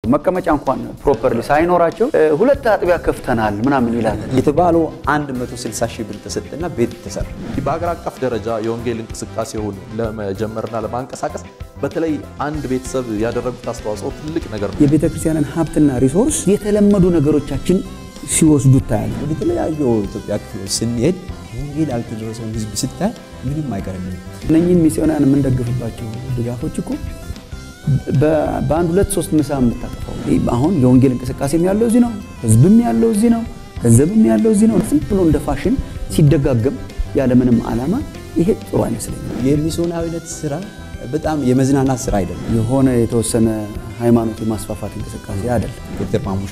መቀመጫ እንኳን ፕሮፐርሊ ሳይኖራቸው ሁለት አጥቢያ ከፍተናል ምናምን ይላል። የተባለው 160 ሺህ ብር ተሰጠና ቤት ተሰራ። በሀገር አቀፍ ደረጃ የወንጌል እንቅስቃሴውን ለመጀመርና ለማንቀሳቀስ በተለይ አንድ ቤተሰብ ያደረጉት አስተዋጽኦ ትልቅ ነገር ነው። የቤተ ክርስቲያንን ሀብትና ሪሶርስ የተለመዱ ነገሮቻችን ሲወስዱ ታያለ። ወደ ተለያዩ ኢትዮጵያ ክፍሎች ስንሄድ ወንጌል ያልተደረሰውን ህዝብ ስታይ ምንም አይቀርም። እነኝህን ሚስዮናውያን የምንደግፍባቸው ድጋፎች እኮ በአንድ ሁለት ሶስት ምሳ የምታጠፋው አሁን የወንጌል እንቅስቃሴም ያለው እዚህ ነው፣ ህዝብም ያለው እዚህ ነው፣ ገንዘብም ያለው እዚህ ነው። ዝም ብሎ እንደ ፋሽን ሲደጋገም ያለምንም ዓላማ ይሄ ጥሩ አይመስለኝም። የሚስዮናዊነት ስራ በጣም የመዝናናት ስራ አይደለም። የሆነ የተወሰነ ሃይማኖት የማስፋፋት እንቅስቃሴ አይደለም። ዶክተር ማሙሻ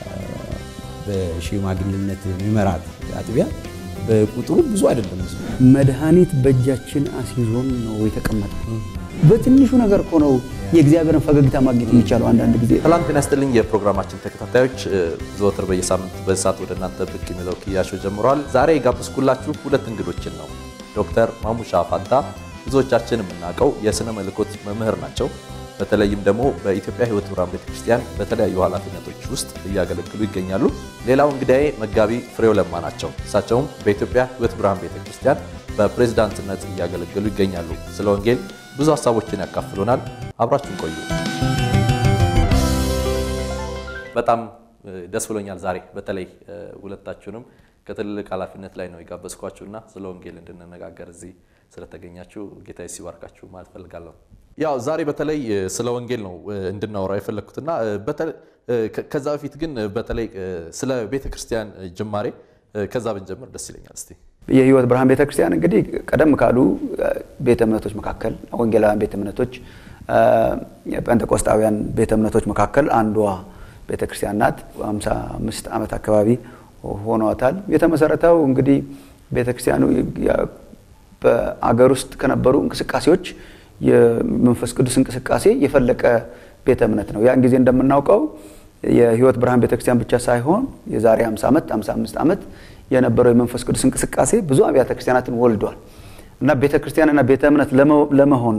በሽማግሌነት የሚመራት አጥቢያ በቁጥሩ ብዙ አይደለም። መድኃኒት በእጃችን አስይዞን ነው የተቀመጠ። በትንሹ ነገር እኮ ነው የእግዚአብሔርን ፈገግታ ማግኘት የሚቻለው። አንዳንድ ጊዜ ሰላም ጤና ይስጥልኝ የፕሮግራማችን ተከታታዮች፣ ዘወትር በየሳምንት በዚህ ሰዓት ወደ እናንተ ብቅ የሚለው ክያሾ ጀምረዋል። ዛሬ የጋበዝኩላችሁ ሁለት እንግዶችን ነው። ዶክተር ማሙሻ ፋንታ ብዙዎቻችን የምናውቀው የሥነ መለኮት መምህር ናቸው። በተለይም ደግሞ በኢትዮጵያ ሕይወት ብርሃን ቤተክርስቲያን በተለያዩ ኃላፊነቶች ውስጥ እያገለግሉ ይገኛሉ። ሌላው እንግዳዬ መጋቢ ፍሬው ለማ ናቸው። እሳቸውም በኢትዮጵያ ሕይወት ብርሃን ቤተክርስቲያን በፕሬዝዳንትነት እያገለገሉ ይገኛሉ። ስለ ወንጌል ብዙ ሀሳቦችን ያካፍሉናል። አብራችሁን ቆዩ። በጣም ደስ ብሎኛል ዛሬ በተለይ ሁለታችሁንም ከትልልቅ ኃላፊነት ላይ ነው የጋበዝኳችሁና ስለ ወንጌል እንድንነጋገር እዚህ ስለተገኛችሁ ጌታ ሲባርካችሁ ማለት ፈልጋለሁ። ያው ዛሬ በተለይ ስለ ወንጌል ነው እንድናወራ የፈለግኩትና ከዛ በፊት ግን በተለይ ስለ ቤተ ክርስቲያን ጅማሬ ከዛ ብንጀምር ደስ ይለኛል። እስቲ የሕይወት ብርሃን ቤተ ክርስቲያን እንግዲህ ቀደም ካሉ ቤተ እምነቶች መካከል ወንጌላውያን ቤተ እምነቶች፣ ጴንጤቆስጣውያን ቤተ እምነቶች መካከል አንዷ ቤተ ክርስቲያን ናት። 55 ዓመት አካባቢ ሆኗታል። የተመሰረተው እንግዲህ ቤተ ክርስቲያኑ በአገር ውስጥ ከነበሩ እንቅስቃሴዎች የመንፈስ ቅዱስ እንቅስቃሴ የፈለቀ ቤተ እምነት ነው። ያን ጊዜ እንደምናውቀው የሕይወት ብርሃን ቤተክርስቲያን ብቻ ሳይሆን የዛሬ 50 ዓመት 55 ዓመት የነበረው የመንፈስ ቅዱስ እንቅስቃሴ ብዙ አብያተ ክርስቲያናትን ወልዷል እና ቤተ ክርስቲያንና ቤተ እምነት ለመሆን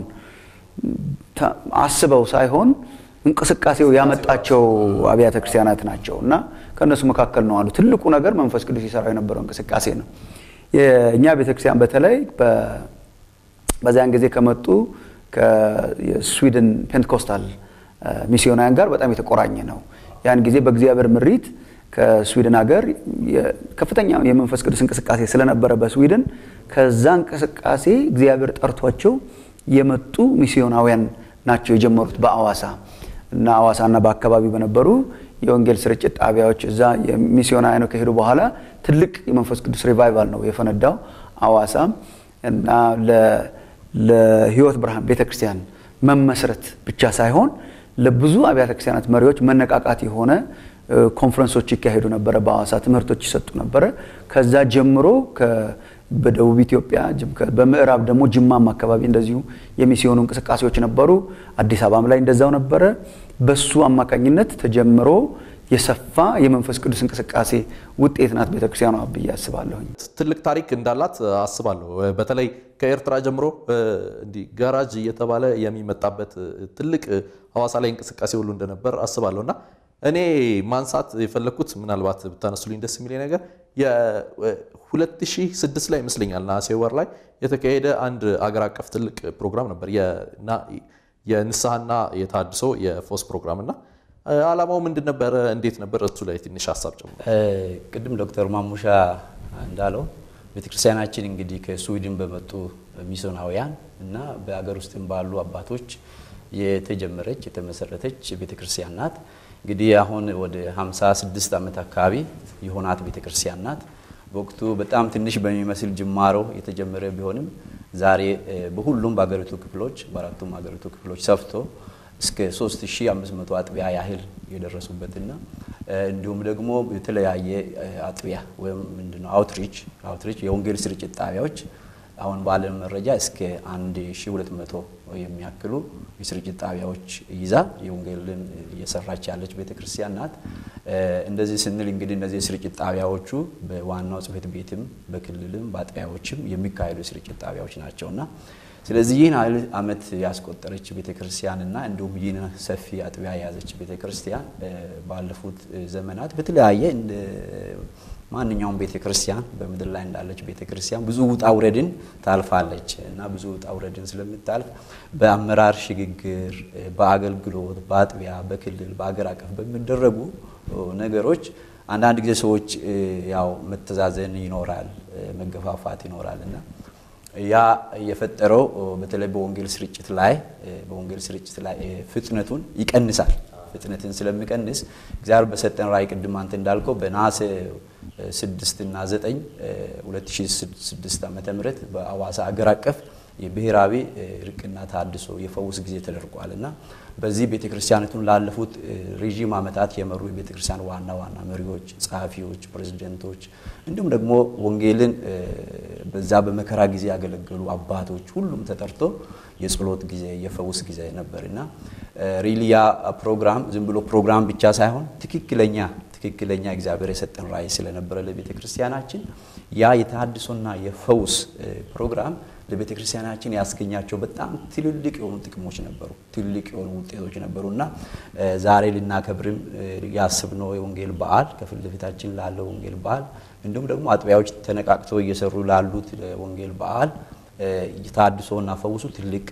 አስበው ሳይሆን እንቅስቃሴው ያመጣቸው አብያተ ክርስቲያናት ናቸው እና ከእነሱ መካከል ነው አሉ። ትልቁ ነገር መንፈስ ቅዱስ የሰራው የነበረው እንቅስቃሴ ነው። የእኛ ቤተክርስቲያን በተለይ በዚያን ጊዜ ከመጡ የስዊድን ፔንትኮስታል ሚስዮናውያን ጋር በጣም የተቆራኘ ነው። ያን ጊዜ በእግዚአብሔር ምሪት ከስዊድን ሀገር ከፍተኛ የመንፈስ ቅዱስ እንቅስቃሴ ስለነበረ በስዊድን ከዛ እንቅስቃሴ እግዚአብሔር ጠርቷቸው የመጡ ሚስዮናውያን ናቸው የጀመሩት በአዋሳ እና አዋሳና በአካባቢ በነበሩ የወንጌል ስርጭት ጣቢያዎች እዛ የሚስዮናውያኑ ከሄዱ በኋላ ትልቅ የመንፈስ ቅዱስ ሪቫይቫል ነው የፈነዳው አዋሳ እና ለሕይወት ብርሃን ቤተክርስቲያን መመስረት ብቻ ሳይሆን ለብዙ አብያተ ክርስቲያናት መሪዎች መነቃቃት የሆነ ኮንፈረንሶች ይካሄዱ ነበረ። በአዋሳ ትምህርቶች ይሰጡ ነበረ። ከዛ ጀምሮ በደቡብ ኢትዮጵያ በምዕራብ ደግሞ ጅማም አካባቢ እንደዚሁ የሚስዮኑ እንቅስቃሴዎች ነበሩ። አዲስ አበባም ላይ እንደዛው ነበረ። በሱ አማካኝነት ተጀምሮ የሰፋ የመንፈስ ቅዱስ እንቅስቃሴ ውጤት ናት ቤተክርስቲያኗ ብዬ አስባለሁኝ። ትልቅ ታሪክ እንዳላት አስባለሁ። በተለይ ከኤርትራ ጀምሮ እንዲህ ጋራጅ እየተባለ የሚመጣበት ትልቅ ሐዋሳ ላይ እንቅስቃሴ ሁሉ እንደነበር አስባለሁ እና እኔ ማንሳት የፈለግኩት ምናልባት ብታነሱልኝ ደስ የሚለኝ ነገር የ2006 ላይ ይመስለኛል ነሐሴ ወር ላይ የተካሄደ አንድ አገር አቀፍ ትልቅ ፕሮግራም ነበር የንስሐና የታድሶ የፎስ ፕሮግራም እና ዓላማው ምንድን ነበረ? እንዴት ነበር? እሱ ላይ ትንሽ ሀሳብ ጨምሮ። ቅድም ዶክተር ማሙሻ እንዳለው ቤተክርስቲያናችን እንግዲህ ከስዊድን በመጡ ሚስዮናውያን እና በሀገር ውስጥም ባሉ አባቶች የተጀመረች የተመሰረተች ቤተክርስቲያን ናት። እንግዲህ አሁን ወደ 56 ዓመት አካባቢ የሆናት ቤተክርስቲያን ናት። በወቅቱ በጣም ትንሽ በሚመስል ጅማሮ የተጀመረ ቢሆንም ዛሬ በሁሉም በሀገሪቱ ክፍሎች በአራቱም ሀገሪቱ ክፍሎች ሰፍቶ እስከ 3500 አጥቢያ ያህል የደረሱበትና እንዲሁም ደግሞ የተለያየ አጥቢያ ወይም ምንድነው አውትሪች አውትሪች የወንጌል ስርጭት ጣቢያዎች አሁን ባለን መረጃ እስከ 1200 የሚያክሉ የስርጭት ጣቢያዎች ይዛ የወንጌልን እየሰራች ያለች ቤተክርስቲያን ናት። እንደዚህ ስንል እንግዲህ እነዚህ የስርጭት ጣቢያዎቹ በዋናው ጽሕፈት ቤትም በክልልም በአጥቢያዎችም የሚካሄዱ የስርጭት ጣቢያዎች ናቸውና ስለዚህ ይህን ያህል ዓመት ያስቆጠረች ቤተክርስቲያንና እንዲሁም ይህን ሰፊ አጥቢያ የያዘች ቤተክርስቲያን ባለፉት ዘመናት በተለያየ እንደ ማንኛውም ቤተክርስቲያን በምድር ላይ እንዳለች ቤተክርስቲያን ብዙ ውጣ ውረድን ታልፋለች እና ብዙ ውጣ ውረድን ስለምታልፍ በአመራር ሽግግር፣ በአገልግሎት፣ በአጥቢያ፣ በክልል፣ በአገር አቀፍ በሚደረጉ ነገሮች አንዳንድ ጊዜ ሰዎች ያው መተዛዘን ይኖራል፣ መገፋፋት ይኖራል እና ያ የፈጠረው በተለይ በወንጌል ስርጭት ላይ በወንጌል ስርጭት ላይ ፍጥነቱን ይቀንሳል። ፍጥነትን ስለሚቀንስ እግዚአብሔር በሰጠን ራእይ ቅድም አንተ እንዳልከው በነሐሴ ስድስት እና ዘጠኝ 2006 ዓመተ ምህረት በአዋሳ አገር አቀፍ የብሔራዊ እርቅና ተሃድሶ የፈውስ ጊዜ ተደርጓል እና በዚህ ቤተክርስቲያኒቱን ላለፉት ረዥም ዓመታት የመሩ የቤተክርስቲያን ዋና ዋና መሪዎች፣ ጸሐፊዎች፣ ፕሬዝደንቶች እንዲሁም ደግሞ ወንጌልን በዛ በመከራ ጊዜ ያገለገሉ አባቶች ሁሉም ተጠርቶ የጸሎት ጊዜ የፈውስ ጊዜ ነበር እና ሪሊያ ፕሮግራም ዝም ብሎ ፕሮግራም ብቻ ሳይሆን ትክክለኛ ትክክለኛ እግዚአብሔር የሰጠን ራእይ ስለነበረ ለቤተ ክርስቲያናችን ያ የተሃድሶና የፈውስ ፕሮግራም ለቤተ ክርስቲያናችን ያስገኛቸው በጣም ትልልቅ የሆኑ ጥቅሞች ነበሩ፣ ትልልቅ የሆኑ ውጤቶች ነበሩ እና ዛሬ ልናከብርም ያስብነው የወንጌል በዓል ከፊት ለፊታችን ላለው ወንጌል በዓል እንዲሁም ደግሞ አጥቢያዎች ተነቃቅተው እየሰሩ ላሉት ወንጌል በዓል ተሃድሶና ፈውሱ ትልቅ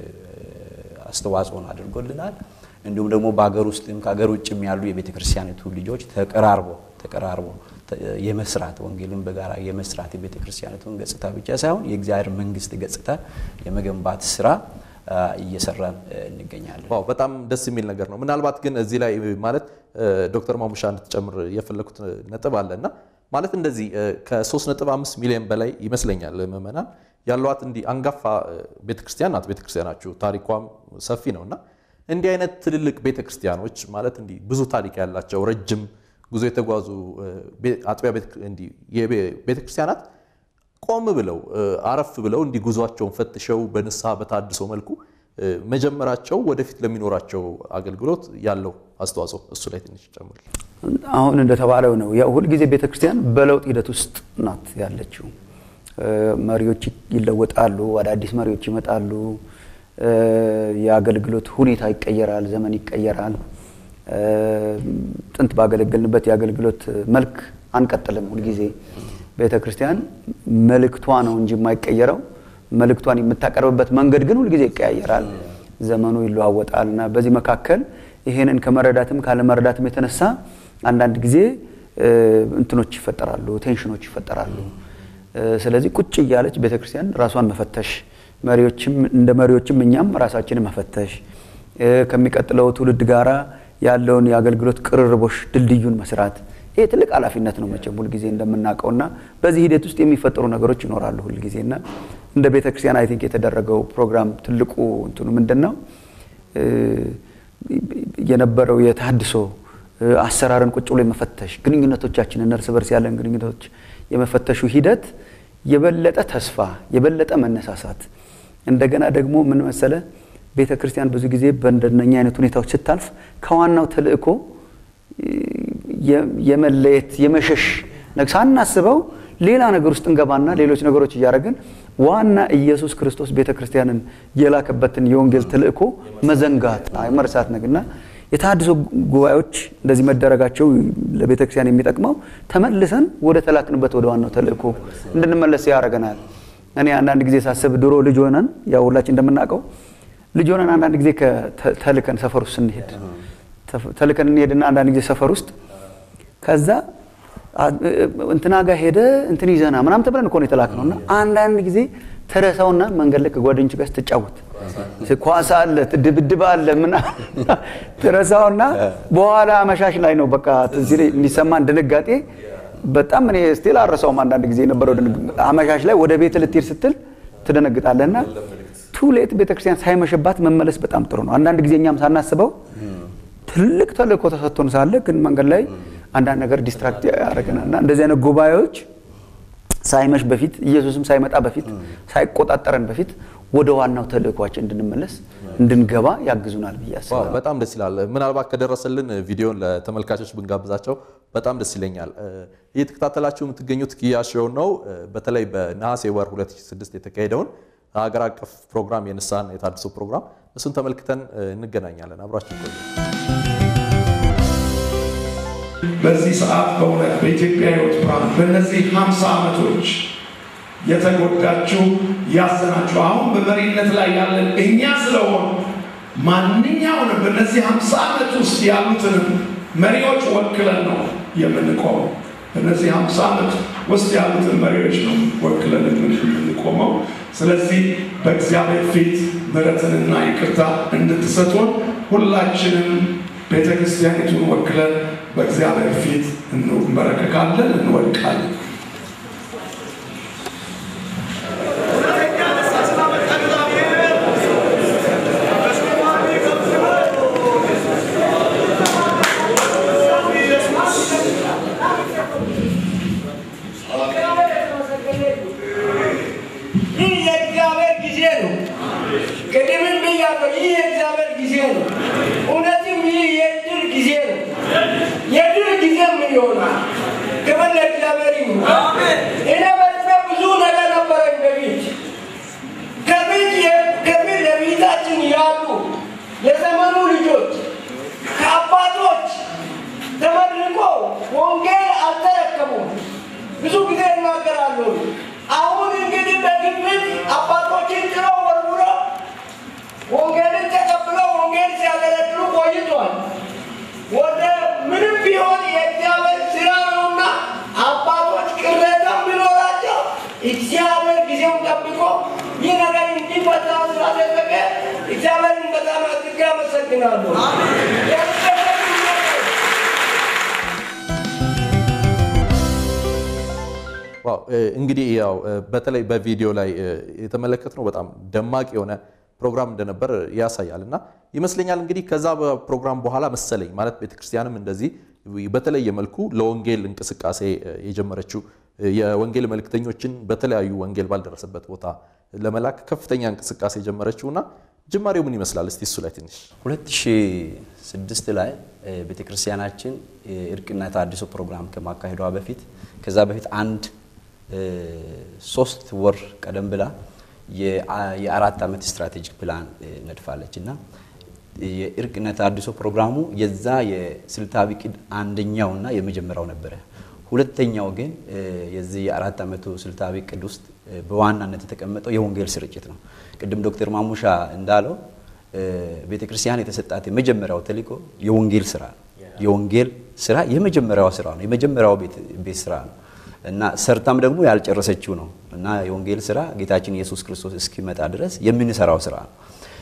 አስተዋጽኦን አድርጎልናል። እንዲሁም ደግሞ በሀገር ውስጥም ከሀገር ውጭም ያሉ የቤተ ክርስቲያኒቱ ልጆች ተቀራርቦ ተቀራርቦ የመስራት ወንጌልን በጋራ የመስራት የቤተ ክርስቲያኒቱን ገጽታ ብቻ ሳይሆን የእግዚአብሔር መንግስት ገጽታ የመገንባት ስራ እየሰራን እንገኛለን። ዋው በጣም ደስ የሚል ነገር ነው። ምናልባት ግን እዚህ ላይ ማለት ዶክተር ማሙሻ እንድትጨምር የፈለኩት ነጥብ አለ እና ማለት እንደዚህ ከ3.5 ሚሊዮን በላይ ይመስለኛል ምዕመናን ያሏት እንዲህ አንጋፋ ቤተክርስቲያን ናት። ቤተክርስቲያናችሁ ታሪኳም ሰፊ ነው እና እንዲህ አይነት ትልልቅ ቤተክርስቲያኖች ማለት እንዲህ ብዙ ታሪክ ያላቸው ረጅም ጉዞ የተጓዙ አጥቢያ ቤተክርስቲያናት ቆም ብለው አረፍ ብለው እንዲህ ጉዟቸውን ፈትሸው በንስሐ በታድሶ መልኩ መጀመራቸው ወደፊት ለሚኖራቸው አገልግሎት ያለው አስተዋጽኦ እሱ ላይ ትንሽ ጨምር። አሁን እንደተባለው ነው ሁልጊዜ ቤተክርስቲያን በለውጥ ሂደት ውስጥ ናት ያለችው። መሪዎች ይለወጣሉ፣ አዳዲስ መሪዎች ይመጣሉ፣ የአገልግሎት ሁኔታ ይቀየራል፣ ዘመን ይቀየራል። ጥንት ባገለገልንበት የአገልግሎት መልክ አንቀጥልም። ሁልጊዜ ቤተ ክርስቲያን መልእክቷ ነው እንጂ የማይቀየረው መልእክቷን የምታቀርብበት መንገድ ግን ሁልጊዜ ይቀያየራል፣ ዘመኑ ይለዋወጣል እና በዚህ መካከል ይሄንን ከመረዳትም ካለመረዳትም የተነሳ አንዳንድ ጊዜ እንትኖች ይፈጠራሉ፣ ቴንሽኖች ይፈጠራሉ። ስለዚህ ቁጭ እያለች ቤተ ክርስቲያን ራሷን መፈተሽ መሪዎችም እንደ መሪዎችም እኛም ራሳችንን መፈተሽ ከሚቀጥለው ትውልድ ጋራ ያለውን የአገልግሎት ቅርርቦሽ ድልድዩን መስራት ይሄ ትልቅ ኃላፊነት ነው መቼም ሁልጊዜ እንደምናውቀውና በዚህ ሂደት ውስጥ የሚፈጠሩ ነገሮች ይኖራሉ ሁልጊዜና እንደ ቤተ ክርስቲያን አይ ቲንክ የተደረገው ፕሮግራም ትልቁ እንትኑ ምንድን ነው የነበረው የተሃድሶ አሰራርን ቁጭ ብሎ የመፈተሽ ግንኙነቶቻችንን እርስ በርስ ያለን ግንኙነቶች የመፈተሹ ሂደት የበለጠ ተስፋ የበለጠ መነሳሳት እንደገና ደግሞ ምን መሰለ ቤተ ክርስቲያን ብዙ ጊዜ በእንደነኛ አይነት ሁኔታዎች ስታልፍ ከዋናው ተልእኮ የመለየት የመሸሽ ሳናስበው ሌላ ነገር ውስጥ እንገባና ሌሎች ነገሮች እያደረግን ዋና ኢየሱስ ክርስቶስ ቤተ ክርስቲያንን የላከበትን የወንጌል ተልእኮ መዘንጋት መርሳት ነገርና የተሃድሶ ጉባኤዎች እንደዚህ መደረጋቸው ለቤተ ክርስቲያን የሚጠቅመው ተመልሰን ወደ ተላክንበት ወደ ዋናው ተልእኮ እንድንመለስ ያደርገናል። እኔ አንዳንድ ጊዜ ሳስብ ድሮ ልጅ ሆነን ያው ሁላችን እንደምናውቀው ልጅ ሆነን አንዳንድ ጊዜ ተልከን ሰፈር ውስጥ ስንሄድ ተልከን እንሄድና አንዳንድ ጊዜ ሰፈር ውስጥ ከዛ እንትና ጋር ሄደ እንትን ይዘና ምናምን ተብለን እኮ ነው የተላክነው እና አንዳንድ ጊዜ ተረሳውና መንገድ ላይ ከጓደኞች ጋር ስትጫወት ኳስ አለ፣ ድብድብ አለ፣ ምና ትረሳውና በኋላ አመሻሽ ላይ ነው በቃ ትዝ የሚሰማን ድንጋጤ በጣም እኔ ስቲል አረሳውም። አንዳንድ ጊዜ የነበረው አመሻሽ ላይ ወደ ቤት ልትሄድ ስትል ትደነግጣለህና ቱሌት ቤተክርስቲያን ሳይመሽባት መመለስ በጣም ጥሩ ነው። አንዳንድ ጊዜ እኛም ሳናስበው ትልቅ ተልእኮ ተሰጥቶን ሳለ ግን መንገድ ላይ አንዳንድ ነገር ዲስትራክት ያደርገናል እና እንደዚህ አይነት ጉባኤዎች ሳይመሽ በፊት ኢየሱስም ሳይመጣ በፊት ሳይቆጣጠረን በፊት ወደ ዋናው ተልእኳችን እንድንመለስ እንድንገባ ያግዙናል ብዬ አስባለሁ። በጣም ደስ ይላል። ምናልባት ከደረሰልን ቪዲዮን ለተመልካቾች ብንጋብዛቸው በጣም ደስ ይለኛል። እየተከታተላችሁ የምትገኙት ኪያ ሾው ነው። በተለይ በነሐሴ ወር 2006 የተካሄደውን ሀገር አቀፍ ፕሮግራም የንስሐና የታድሶ ፕሮግራም እሱን ተመልክተን እንገናኛለን። አብራችን ቆዩ። በዚህ ሰዓት በእውነት በኢትዮጵያ ሕይወት ብርሃን በእነዚህ ሀምሳ ዓመቶች የተጎዳችሁ ያዘናችሁ አሁን በመሪነት ላይ ያለን እኛ ስለሆን ማንኛውንም በእነዚህ ሀምሳ ዓመት ውስጥ ያሉትንም መሪዎች ወክለን ነው የምንቆመው። በእነዚህ ሀምሳ ዓመት ውስጥ ያሉትን መሪዎች ነው ወክለን የምንቆመው። ስለዚህ በእግዚአብሔር ፊት ምሕረትንና ይቅርታ እንድትሰጡን ሁላችንም ቤተ ክርስቲያኒቱን ወክለን በእግዚአብሔር ፊት እንበረከካለን፣ እንወድቃለን። ይህ የእግዚአብሔር ጊዜ ነው። ቅድምም ብያለሁ፣ ይህ የእግዚአብሔር ጊዜ ነው። እውነትም ይህ የድል ጊዜ ነው። የድል ጊዜም ይሆናል። ክብር ለእግዚአብሔር ይሁን። እኔ በልቤ ብዙ ነገር ነበረኝ በፊት ከፊት ከፊት ለፊታችን ያሉ የዘመኑ ልጆች ከአባቶች ተመርቆ ወንጌል አልተረከቡም። ብዙ ጊዜ እናገራለሁ። አሁን እንግዲህ በግምት አባቶችን ጥለው ወርውሮ ወንጌልን ተቀብለው ወንጌል ሲያገለግሉ ቆይቷል። ወደ ምንም ቢሆን የእግዚአብሔር ስራ ነውና አባቶች ቅሬታ ቢኖራቸው እግዚአብሔር ጊዜውን ጠብቆ ይህ ነገር እንዲፈታ ስላደረገ እግዚአብሔርን በጣም አድርጌ አመሰግናለሁ። ዋው እንግዲህ ያው በተለይ በቪዲዮ ላይ የተመለከትነው በጣም ደማቅ የሆነ ፕሮግራም እንደነበር ያሳያል እና ይመስለኛል እንግዲህ ከዛ ፕሮግራም በኋላ መሰለኝ ማለት ቤተክርስቲያንም እንደዚህ በተለየ መልኩ ለወንጌል እንቅስቃሴ የጀመረችው የወንጌል መልእክተኞችን በተለያዩ ወንጌል ባልደረሰበት ቦታ ለመላክ ከፍተኛ እንቅስቃሴ የጀመረችው እና ጅማሬው ምን ይመስላል? እስቲ እሱ ላይ ትንሽ 2006 ላይ ቤተክርስቲያናችን የእርቅና ተሃድሶ ፕሮግራም ከማካሄዷ በፊት ከዛ በፊት አንድ ሶስት ወር ቀደም ብላ የአራት ዓመት ስትራቴጂክ ፕላን ነድፋለች እና የእርቅና ተሃድሶ ፕሮግራሙ የዛ የስልታዊ ቅድ አንደኛው እና የመጀመሪያው ነበረ። ሁለተኛው ግን የዚህ የአራት ዓመቱ ስልታዊ ቅድ ውስጥ በዋናነት የተቀመጠው የወንጌል ስርጭት ነው። ቅድም ዶክተር ማሙሻ እንዳለው ቤተ ክርስቲያን የተሰጣት የመጀመሪያው ተልእኮ የወንጌል ስራ ነው። የወንጌል ስራ የመጀመሪያው ስራ ነው። የመጀመሪያው ቤት ስራ ነው እና ሰርታም ደግሞ ያልጨረሰችው ነው እና የወንጌል ስራ ጌታችን ኢየሱስ ክርስቶስ እስኪመጣ ድረስ የምንሰራው ስራ ነው።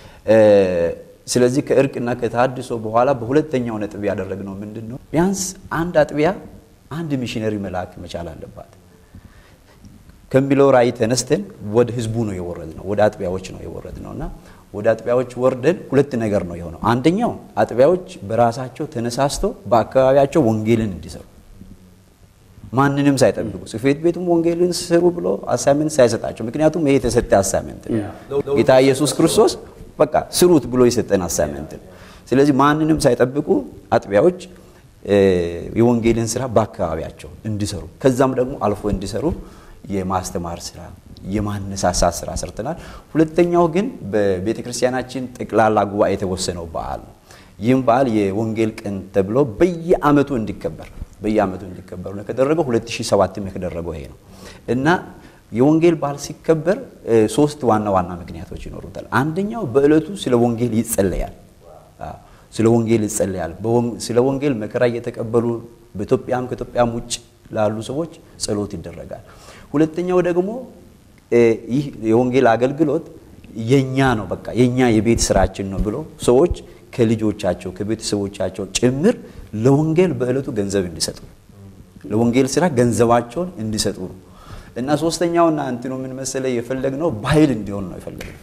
ስለዚህ ከእርቅና ከተሃድሶ በኋላ በሁለተኛው ነጥብ ያደረግነው ምንድን ነው? ቢያንስ አንድ አጥቢያ አንድ ሚሽነሪ መላክ መቻል አለባት ከሚለው ራእይ ተነስተን ወደ ህዝቡ ነው የወረድ ነው፣ ወደ አጥቢያዎች ነው የወረድ ነው እና ወደ አጥቢያዎች ወርደን ሁለት ነገር ነው የሆነው። አንደኛው አጥቢያዎች በራሳቸው ተነሳስቶ በአካባቢያቸው ወንጌልን እንዲሰሩ ማንንም ሳይጠብቁ ጽሕፈት ቤቱም ወንጌልን ስሩ ብሎ አሳይመንት ሳይሰጣቸው፣ ምክንያቱም ይሄ የተሰጠ አሳይመንት ነው። ጌታ ኢየሱስ ክርስቶስ በቃ ስሩት ብሎ የሰጠን አሳይመንት ነው። ስለዚህ ማንንም ሳይጠብቁ አጥቢያዎች የወንጌልን ስራ በአካባቢያቸው እንዲሰሩ ከዛም ደግሞ አልፎ እንዲሰሩ የማስተማር ስራ የማነሳሳት ስራ ሰርተናል። ሁለተኛው ግን በቤተ ክርስቲያናችን ጠቅላላ ጉባኤ የተወሰነው በዓል ነው። ይህም በዓል የወንጌል ቀን ተብሎ በየአመቱ እንዲከበር በየአመቱ እንዲከበር ነው የተደረገው። 2007 የተደረገው ይሄ ነው እና የወንጌል በዓል ሲከበር ሶስት ዋና ዋና ምክንያቶች ይኖሩታል። አንደኛው በእለቱ ስለ ወንጌል ይጸለያል። ስለ ወንጌል ይጸለያል። ስለ ወንጌል መከራ እየተቀበሉ በኢትዮጵያም ከኢትዮጵያም ውጭ ላሉ ሰዎች ጸሎት ይደረጋል። ሁለተኛው ደግሞ ይህ የወንጌል አገልግሎት የኛ ነው፣ በቃ የኛ የቤት ስራችን ነው ብሎ ሰዎች ከልጆቻቸው ከቤተሰቦቻቸው ጭምር ለወንጌል በእለቱ ገንዘብ እንዲሰጡ ለወንጌል ስራ ገንዘባቸውን እንዲሰጡ ነው እና ሶስተኛውና እንትኑ ምን መሰለ የፈለግነው ባህል እንዲሆን ነው የፈለግነው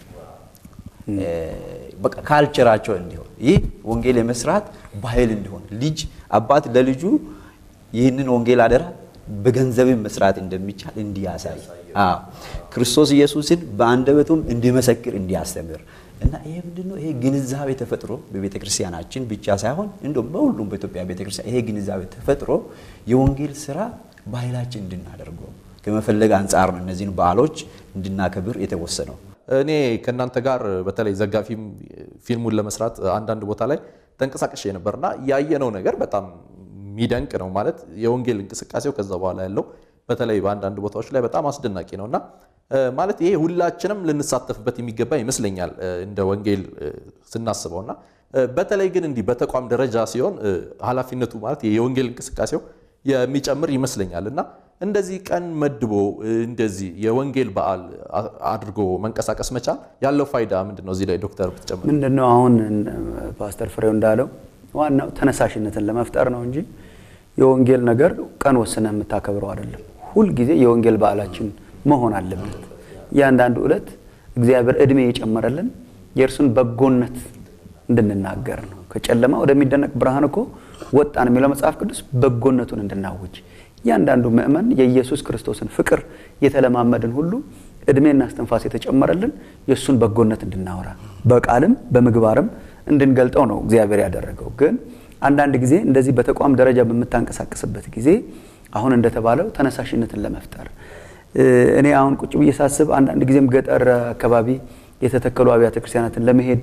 በቃ ካልቸራቸው እንዲሆን ይህ ወንጌል የመስራት ባህል እንዲሆን ልጅ አባት ለልጁ ይህንን ወንጌል አደራ በገንዘብም መስራት እንደሚቻል እንዲያሳይ ክርስቶስ ኢየሱስን በአንደበቱም እንዲመሰክር እንዲያስተምር እና ይሄ ምንድነው? ይሄ ግንዛቤ ተፈጥሮ በቤተ ክርስቲያናችን ብቻ ሳይሆን እንደውም በሁሉም በኢትዮጵያ ቤተ ክርስቲያን ይሄ ግንዛቤ ተፈጥሮ የወንጌል ስራ ባህላችን እንድናደርገው ከመፈለግ አንጻር ነው እነዚህን በዓሎች እንድናከብር የተወሰነው። እኔ ከእናንተ ጋር በተለይ ዘጋቢ ፊልሙን ለመስራት አንዳንድ ቦታ ላይ ተንቀሳቅሼ ነበርና ያየነው ነገር በጣም የሚደንቅ ነው። ማለት የወንጌል እንቅስቃሴው ከዛ በኋላ ያለው በተለይ በአንዳንድ ቦታዎች ላይ በጣም አስደናቂ ነው እና ማለት ይሄ ሁላችንም ልንሳተፍበት የሚገባ ይመስለኛል እንደ ወንጌል ስናስበው እና በተለይ ግን እንዲህ በተቋም ደረጃ ሲሆን ኃላፊነቱ ማለት የወንጌል እንቅስቃሴው የሚጨምር ይመስለኛል እና እንደዚህ ቀን መድቦ እንደዚህ የወንጌል በዓል አድርጎ መንቀሳቀስ መቻል ያለው ፋይዳ ምንድን ነው? እዚህ ላይ ዶክተር ብትጨምር። ምንድን ነው አሁን ፓስተር ፍሬው እንዳለው ዋናው ተነሳሽነትን ለመፍጠር ነው እንጂ የወንጌል ነገር ቀን ወስነ የምታከብረው አይደለም። ሁልጊዜ የወንጌል በዓላችን መሆን አለበት። እያንዳንዱ ዕለት እግዚአብሔር እድሜ የጨመረልን የእርሱን በጎነት እንድንናገር ነው። ከጨለማ ወደሚደነቅ ብርሃን እኮ ወጣን የሚለው መጽሐፍ ቅዱስ በጎነቱን እንድናውጅ እያንዳንዱ ምእመን የኢየሱስ ክርስቶስን ፍቅር የተለማመድን ሁሉ እድሜና እስትንፋስ የተጨመረልን የእሱን በጎነት እንድናወራ በቃልም በምግባርም እንድንገልጠው ነው እግዚአብሔር ያደረገው። ግን አንዳንድ ጊዜ እንደዚህ በተቋም ደረጃ በምታንቀሳቀስበት ጊዜ አሁን እንደተባለው ተነሳሽነትን ለመፍጠር እኔ አሁን ቁጭ ብዬ ሳስብ አንዳንድ ጊዜም ገጠር አካባቢ የተተከሉ አብያተ ክርስቲያናትን ለመሄድ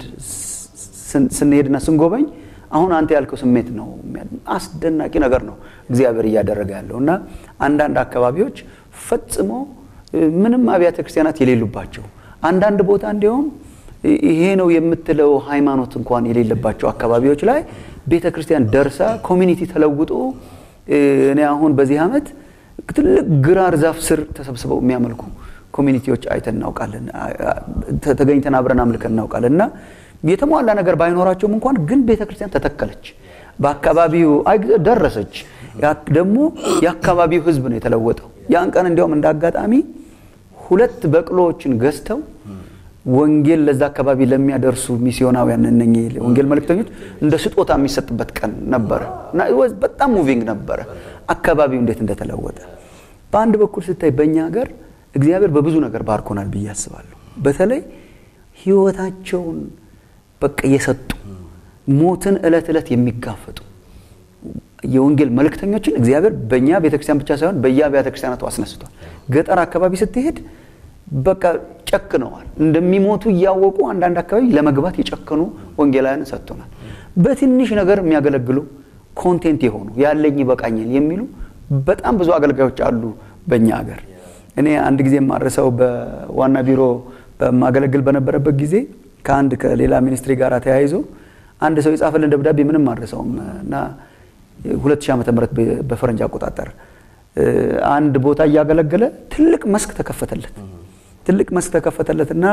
ስንሄድና ስንጎበኝ አሁን አንተ ያልከው ስሜት ነው። አስደናቂ ነገር ነው እግዚአብሔር እያደረገ ያለው እና አንዳንድ አካባቢዎች ፈጽሞ ምንም አብያተ ክርስቲያናት የሌሉባቸው አንዳንድ ቦታ እንዲሁም ይሄ ነው የምትለው ሃይማኖት እንኳን የሌለባቸው አካባቢዎች ላይ ቤተ ክርስቲያን ደርሳ ኮሚኒቲ ተለውጦ እኔ አሁን በዚህ ዓመት ትልቅ ግራር ዛፍ ስር ተሰብስበው የሚያመልኩ ኮሚኒቲዎች አይተን እናውቃለን። ተገኝተን አብረን አምልከን እናውቃለን እና የተሟላ ነገር ባይኖራቸውም እንኳን ግን ቤተ ክርስቲያን ተተከለች፣ በአካባቢው ደረሰች። ደግሞ የአካባቢው ሕዝብ ነው የተለወጠው። ያን ቀን እንዲያውም እንደ አጋጣሚ ሁለት በቅሎዎችን ገዝተው ወንጌል ለዛ አካባቢ ለሚያደርሱ ሚስዮናውያን እነኚህ ወንጌል መልእክተኞች እንደ ስጦታ የሚሰጥበት ቀን ነበረ እና በጣም ሙቪንግ ነበረ አካባቢው እንዴት እንደተለወጠ። በአንድ በኩል ስታይ በእኛ ሀገር እግዚአብሔር በብዙ ነገር ባርኮናል ብዬ አስባለሁ። በተለይ ህይወታቸውን በቃ የሰጡ ሞትን ዕለት ዕለት የሚጋፈጡ የወንጌል መልእክተኞችን እግዚአብሔር በእኛ ቤተክርስቲያን ብቻ ሳይሆን በየአብያተ ክርስቲያናቱ አስነስቷል። ገጠር አካባቢ ስትሄድ በቃ ጨክነዋል። እንደሚሞቱ እያወቁ አንዳንድ አካባቢ ለመግባት የጨከኑ ወንጌላውያንን ሰጥቶናል። በትንሽ ነገር የሚያገለግሉ ኮንቴንት የሆኑ ያለኝ ይበቃኛል የሚሉ በጣም ብዙ አገልጋዮች አሉ በእኛ ሀገር። እኔ አንድ ጊዜ የማረሰው በዋና ቢሮ በማገለግል በነበረበት ጊዜ ከአንድ ከሌላ ሚኒስትሪ ጋር ተያይዞ አንድ ሰው የጻፈልን ደብዳቤ ምንም አልረሳውም እና 2000 ዓመተ ምህረት በፈረንጅ አቆጣጠር አንድ ቦታ እያገለገለ ትልቅ መስክ ተከፈተለት። ትልቅ መስክ ተከፈተለት እና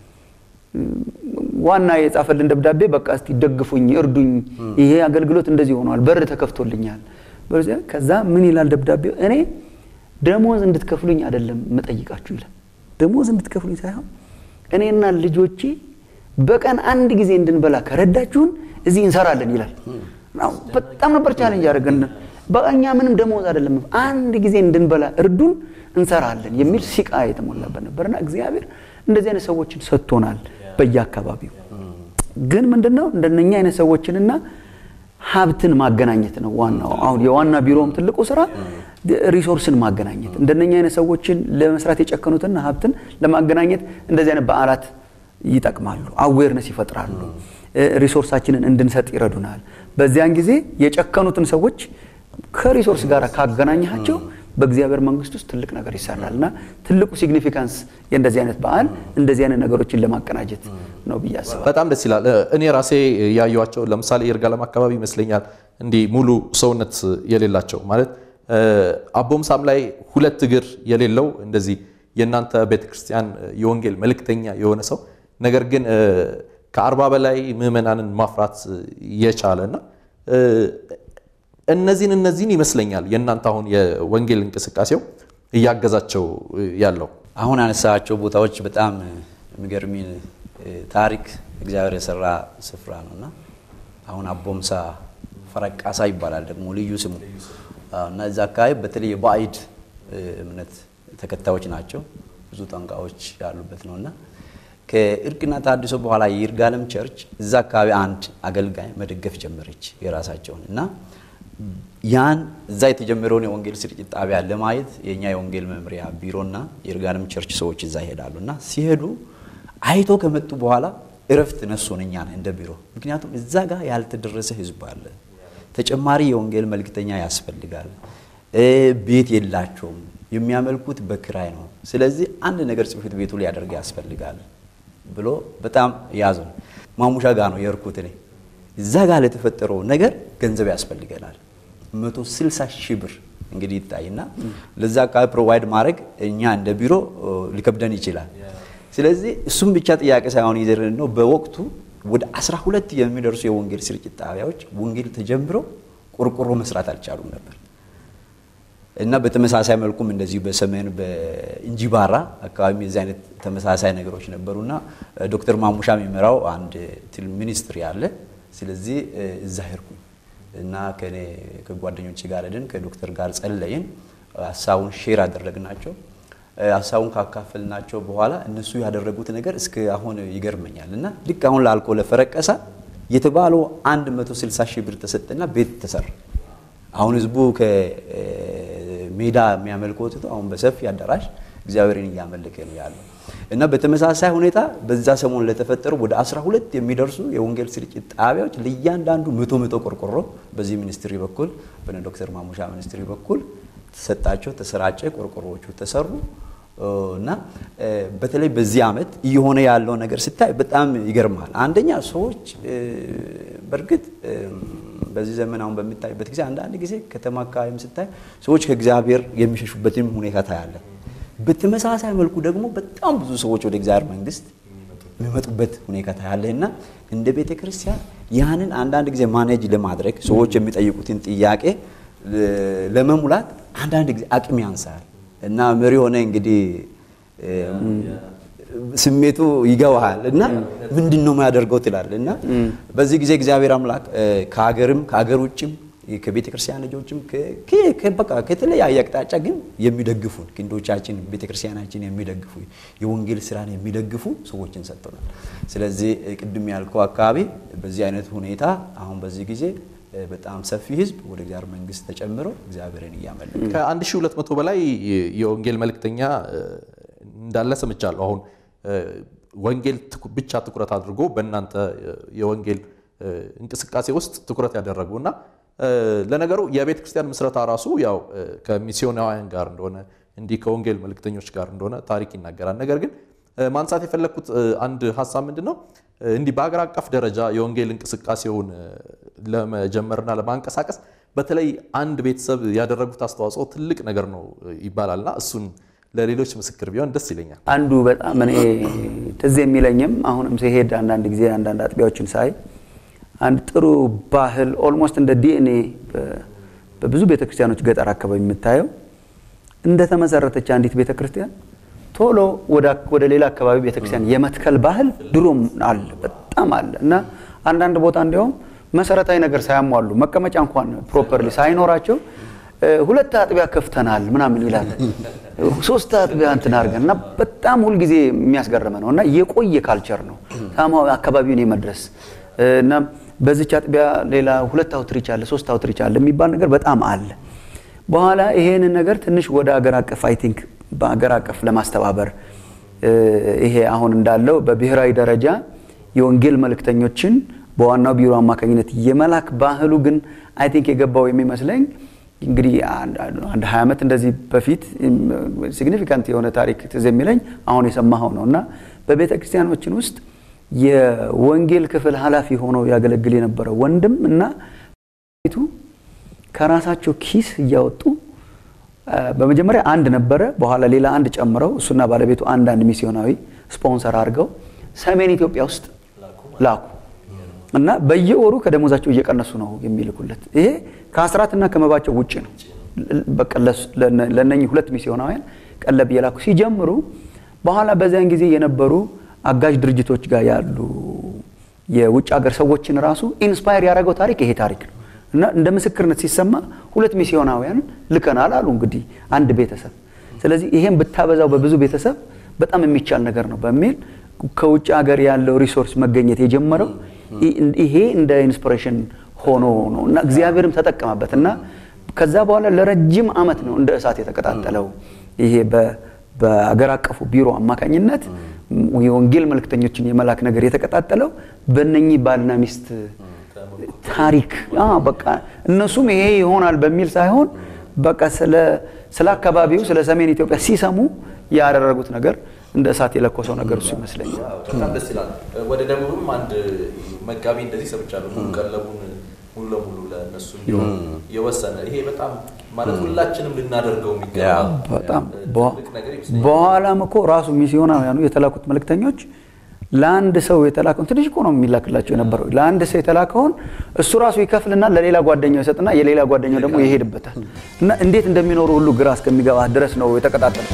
ዋና የጻፈልን ደብዳቤ በቃ እስቲ ደግፉኝ፣ እርዱኝ፣ ይሄ አገልግሎት እንደዚህ ሆኗል፣ በር ተከፍቶልኛል። ከዛ ምን ይላል ደብዳቤው? እኔ ደሞዝ እንድትከፍሉኝ አይደለም የምጠይቃችሁ ይላል። ደሞዝ እንድትከፍሉኝ ሳይሆን እኔና ልጆቼ በቀን አንድ ጊዜ እንድንበላ ከረዳችሁን እዚህ እንሰራለን ይላል። በጣም ነበር ቻሌንጅ ያደረገን። በእኛ ምንም ደሞዝ አይደለም አንድ ጊዜ እንድንበላ እርዱን እንሰራለን የሚል ሲቃ የተሞላበት ነበርና እግዚአብሔር እንደዚህ አይነት ሰዎችን ሰጥቶናል በየአካባቢው። ግን ምንድን ነው እንደነኛ አይነት ሰዎችንና ሀብትን ማገናኘት ነው ዋናው። አሁን የዋና ቢሮውም ትልቁ ስራ ሪሶርስን ማገናኘት፣ እንደነኛ አይነት ሰዎችን ለመስራት የጨከኑትና ሀብትን ለማገናኘት እንደዚህ አይነት በዓላት ይጠቅማሉ፣ አዌርነስ ይፈጥራሉ፣ ሪሶርሳችንን እንድንሰጥ ይረዱናል። በዚያን ጊዜ የጨከኑትን ሰዎች ከሪሶርስ ጋር ካገናኛቸው በእግዚአብሔር መንግስት ውስጥ ትልቅ ነገር ይሰራል እና ትልቁ ሲግኒፊካንስ የእንደዚህ አይነት በዓል እንደዚህ አይነት ነገሮችን ለማቀናጀት ነው ብዬ አስባለሁ። በጣም ደስ ይላል። እኔ ራሴ ያየኋቸው ለምሳሌ ይርጋለም አካባቢ ይመስለኛል እንዲህ ሙሉ ሰውነት የሌላቸው ማለት አቦምሳም ላይ ሁለት እግር የሌለው እንደዚህ የእናንተ ቤተክርስቲያን የወንጌል መልእክተኛ የሆነ ሰው ነገር ግን ከአርባ በላይ ምዕመናንን ማፍራት የቻለ እና እነዚህን እነዚህን ይመስለኛል የእናንተ አሁን የወንጌል እንቅስቃሴው እያገዛቸው ያለው። አሁን አነሳቸው ቦታዎች በጣም የሚገርሚ ታሪክ እግዚአብሔር የሰራ ስፍራ ነው እና አሁን አቦምሳ ፈረቃሳ ይባላል ደግሞ ልዩ ስሙ እና እዛ አካባቢ በተለይ የባዕድ እምነት ተከታዮች ናቸው። ብዙ ጠንቋዮች ያሉበት ነው እና ከእርቅና ተሐድሶ በኋላ የይርጋለም ቸርች እዛ አካባቢ አንድ አገልጋይ መደገፍ ጀመረች የራሳቸውን እና ያን እዛ የተጀመረውን የወንጌል ስርጭት ጣቢያ ለማየት የእኛ የወንጌል መምሪያ ቢሮና የይርጋለም ቸርች ሰዎች እዛ ይሄዳሉ እና ሲሄዱ አይቶ ከመጡ በኋላ እረፍት ነሱን እኛን እንደ ቢሮ። ምክንያቱም እዛ ጋር ያልተደረሰ ህዝብ አለ። ተጨማሪ የወንጌል መልእክተኛ ያስፈልጋል። ቤት የላቸውም። የሚያመልኩት በክራይ ነው። ስለዚህ አንድ ነገር ጽሕፈት ቤቱ ሊያደርግ ያስፈልጋል ብሎ በጣም ያዘን። ማሙሻ ጋር ነው የርኩት እኔ እዛ ጋር ለተፈጠረው ነገር ገንዘብ ያስፈልገናል። 160 ሺህ ብር እንግዲህ ይታይና ለዛ አካባቢ ፕሮቫይድ ማድረግ እኛ እንደ ቢሮ ሊከብደን ይችላል። ስለዚህ እሱም ብቻ ጥያቄ ሳይሆን ይዘርን ነው። በወቅቱ ወደ 12 የሚደርሱ የወንጌል ስርጭት ጣቢያዎች ወንጌል ተጀምረው ቆርቆሮ መስራት አልቻሉም ነበር እና በተመሳሳይ መልኩም እንደዚሁ በሰሜን በእንጂባራ አካባቢ የዚህ አይነት ተመሳሳይ ነገሮች ነበሩና ዶክተር ማሙሻ የሚመራው አንድ ትል ሚኒስትሪ አለ። ስለዚህ እዛ ሄድኩኝ እና ከኔ ከጓደኞች ጋር ሄድን። ከዶክተር ጋር ጸለይን። ሀሳቡን ሼር አደረግናቸው። ሀሳቡን ካካፈልናቸው በኋላ እነሱ ያደረጉት ነገር እስከ አሁን ይገርመኛል እና ልክ አሁን ላልኮ ለፈረቀሳ የተባለው 160 ሺህ ብር ተሰጠና ቤት ተሰራ። አሁን ህዝቡ ከሜዳ የሚያመልከው ትቶ አሁን በሰፊ አዳራሽ እግዚአብሔርን እያመለከ ነው ያለው እና በተመሳሳይ ሁኔታ በዛ ሰሞን ለተፈጠሩ ወደ 12 የሚደርሱ የወንጌል ስርጭት ጣቢያዎች ለእያንዳንዱ መቶ መቶ ቆርቆሮ በዚህ ሚኒስትሪ በኩል በነ ዶክተር ማሙሻ ሚኒስትሪ በኩል ተሰጣቸው፣ ተሰራጨ፣ ቆርቆሮዎቹ ተሰሩ እና በተለይ በዚህ ዓመት እየሆነ ያለው ነገር ስታይ በጣም ይገርማል። አንደኛ ሰዎች በእርግጥ በዚህ ዘመን አሁን በሚታይበት ጊዜ አንዳንድ ጊዜ ከተማ አካባቢም ስታይ ሰዎች ከእግዚአብሔር የሚሸሹበትም ሁኔታ ታያለን። በተመሳሳይ መልኩ ደግሞ በጣም ብዙ ሰዎች ወደ እግዚአብሔር መንግስት የሚመጡበት ሁኔታ ታያለህ እና እንደ ቤተ ክርስቲያን ያንን አንዳንድ ጊዜ ማኔጅ ለማድረግ ሰዎች የሚጠይቁትን ጥያቄ ለመሙላት አንዳንድ ጊዜ አቅም ያንሳል እና መሪ ሆነ እንግዲህ ስሜቱ ይገባሃል እና ምንድን ነው የማያደርገው ትላለህ እና በዚህ ጊዜ እግዚአብሔር አምላክ ከሀገርም ከሀገር ውጭም ከቤተ ክርስቲያን ልጆችም በቃ ከተለያየ አቅጣጫ ግን የሚደግፉን ክንዶቻችን ቤተ ክርስቲያናችን የሚደግፉ የወንጌል ስራን የሚደግፉ ሰዎችን ሰጥቶናል። ስለዚህ ቅድም ያልከው አካባቢ በዚህ አይነት ሁኔታ አሁን በዚህ ጊዜ በጣም ሰፊ ህዝብ ወደ እግዚአብሔር መንግስት ተጨምሮ እግዚአብሔርን እያመለከ ከ1200 በላይ የወንጌል መልእክተኛ እንዳለ ሰምቻለሁ። አሁን ወንጌል ብቻ ትኩረት አድርጎ በእናንተ የወንጌል እንቅስቃሴ ውስጥ ትኩረት ያደረጉ እና ለነገሩ የቤተ ክርስቲያን ምስረታ ራሱ ያው ከሚስዮናውያን ጋር እንደሆነ እንዲህ ከወንጌል መልእክተኞች ጋር እንደሆነ ታሪክ ይናገራል። ነገር ግን ማንሳት የፈለግኩት አንድ ሀሳብ ምንድን ነው እንዲህ በሀገር አቀፍ ደረጃ የወንጌል እንቅስቃሴውን ለመጀመርና ለማንቀሳቀስ በተለይ አንድ ቤተሰብ ያደረጉት አስተዋጽኦ ትልቅ ነገር ነው ይባላልና እሱን ለሌሎች ምስክር ቢሆን ደስ ይለኛል። አንዱ በጣም እኔ ትዝ የሚለኝም አሁንም ሲሄድ አንዳንድ ጊዜ አንዳንድ አጥቢያዎችን ሳይ አንድ ጥሩ ባህል ኦልሞስት እንደ ዲኤንኤ በብዙ ቤተክርስቲያኖች ገጠር አካባቢ የምታየው እንደተመሰረተች አንዲት ቤተክርስቲያን ቶሎ ወደ ሌላ አካባቢ ቤተክርስቲያን የመትከል ባህል ድሮም አለ፣ በጣም አለ እና አንዳንድ ቦታ እንዲያውም መሰረታዊ ነገር ሳያሟሉ መቀመጫ እንኳን ፕሮፐርሊ ሳይኖራቸው ሁለት አጥቢያ ከፍተናል ምናምን ይላል። ሶስት አጥቢያ እንትን አድርገን እና በጣም ሁልጊዜ የሚያስገርመ ነው እና የቆየ ካልቸር ነው ሳማ አካባቢውን የመድረስ እና በዚች አጥቢያ ሌላ ሁለት አውትሪች አለ፣ ሶስት አውትሪች አለ የሚባል ነገር በጣም አለ። በኋላ ይሄንን ነገር ትንሽ ወደ አገር አቀፍ አይ ቲንክ በአገር አቀፍ ለማስተባበር ይሄ አሁን እንዳለው በብሔራዊ ደረጃ የወንጌል መልእክተኞችን በዋናው ቢሮ አማካኝነት የመላክ ባህሉ ግን አይ ቲንክ የገባው የሚመስለኝ እንግዲህ አንድ ሀያ ዓመት እንደዚህ በፊት ሲግኒፊካንት የሆነ ታሪክ ትዝ የሚለኝ አሁን የሰማኸው ነው እና በቤተ ክርስቲያኖችን ውስጥ የወንጌል ክፍል ኃላፊ ሆኖ ያገለግል የነበረ ወንድም እና ቱ ከራሳቸው ኪስ እያወጡ በመጀመሪያ አንድ ነበረ፣ በኋላ ሌላ አንድ ጨምረው እሱና ባለቤቱ አንዳንድ ሚስዮናዊ ስፖንሰር አድርገው ሰሜን ኢትዮጵያ ውስጥ ላኩ እና በየወሩ ከደሞዛቸው እየቀነሱ ነው የሚልኩለት። ይሄ ከአስራትና ከመባቸው ውጭ ነው። በቃ ለእነኚህ ሁለት ሚስዮናውያን ቀለብ እየላኩ ሲጀምሩ በኋላ በዚያን ጊዜ የነበሩ አጋዥ ድርጅቶች ጋር ያሉ የውጭ ሀገር ሰዎችን ራሱ ኢንስፓየር ያደረገው ታሪክ ይሄ ታሪክ ነው እና እንደ ምስክርነት ሲሰማ ሁለት ሚስዮናውያን ልከናል አሉ እንግዲህ አንድ ቤተሰብ። ስለዚህ ይሄን ብታበዛው በብዙ ቤተሰብ በጣም የሚቻል ነገር ነው በሚል ከውጭ ሀገር ያለው ሪሶርስ መገኘት የጀመረው ይሄ እንደ ኢንስፒሬሽን ሆኖ ነው እና እግዚአብሔርም ተጠቀመበት እና ከዛ በኋላ ለረጅም ዓመት ነው እንደ እሳት የተቀጣጠለው ይሄ በአገር አቀፉ ቢሮ አማካኝነት የወንጌል መልእክተኞችን የመላክ ነገር የተቀጣጠለው በእነኚህ ባልና ሚስት ታሪክ በቃ እነሱም ይሄ ይሆናል በሚል ሳይሆን በቃ ስለ አካባቢው ስለ ሰሜን ኢትዮጵያ ሲሰሙ ያደረጉት ነገር እንደ እሳት የለኮሰው ነገር እሱ ይመስለኛል። በጣም ደስ ይላል። ወደ ደቡብም አንድ መጋቢ እንደዚህ ሰምቻለሁ። ሙሉ ቀለቡን ሙሉ ለሙሉ ለእነሱ እንዲሆን የወሰነ ይሄ በጣም ማለት ሁላችንም ልናደርገው የሚገባ በጣም ትልቅ ነገር ይመስለኛል። በኋላም እኮ ራሱ ሚስዮናውያኑ የተላኩት መልእክተኞች ለአንድ ሰው የተላከውን ትንሽ እኮ ነው የሚላክላቸው የነበረው። ለአንድ ሰው የተላከውን እሱ ራሱ ይከፍልና ለሌላ ጓደኛው ይሰጥና የሌላ ጓደኛው ደግሞ ይሄድበታል እና እንዴት እንደሚኖሩ ሁሉ ግራ እስከሚገባ ድረስ ነው የተቀጣጠሉት።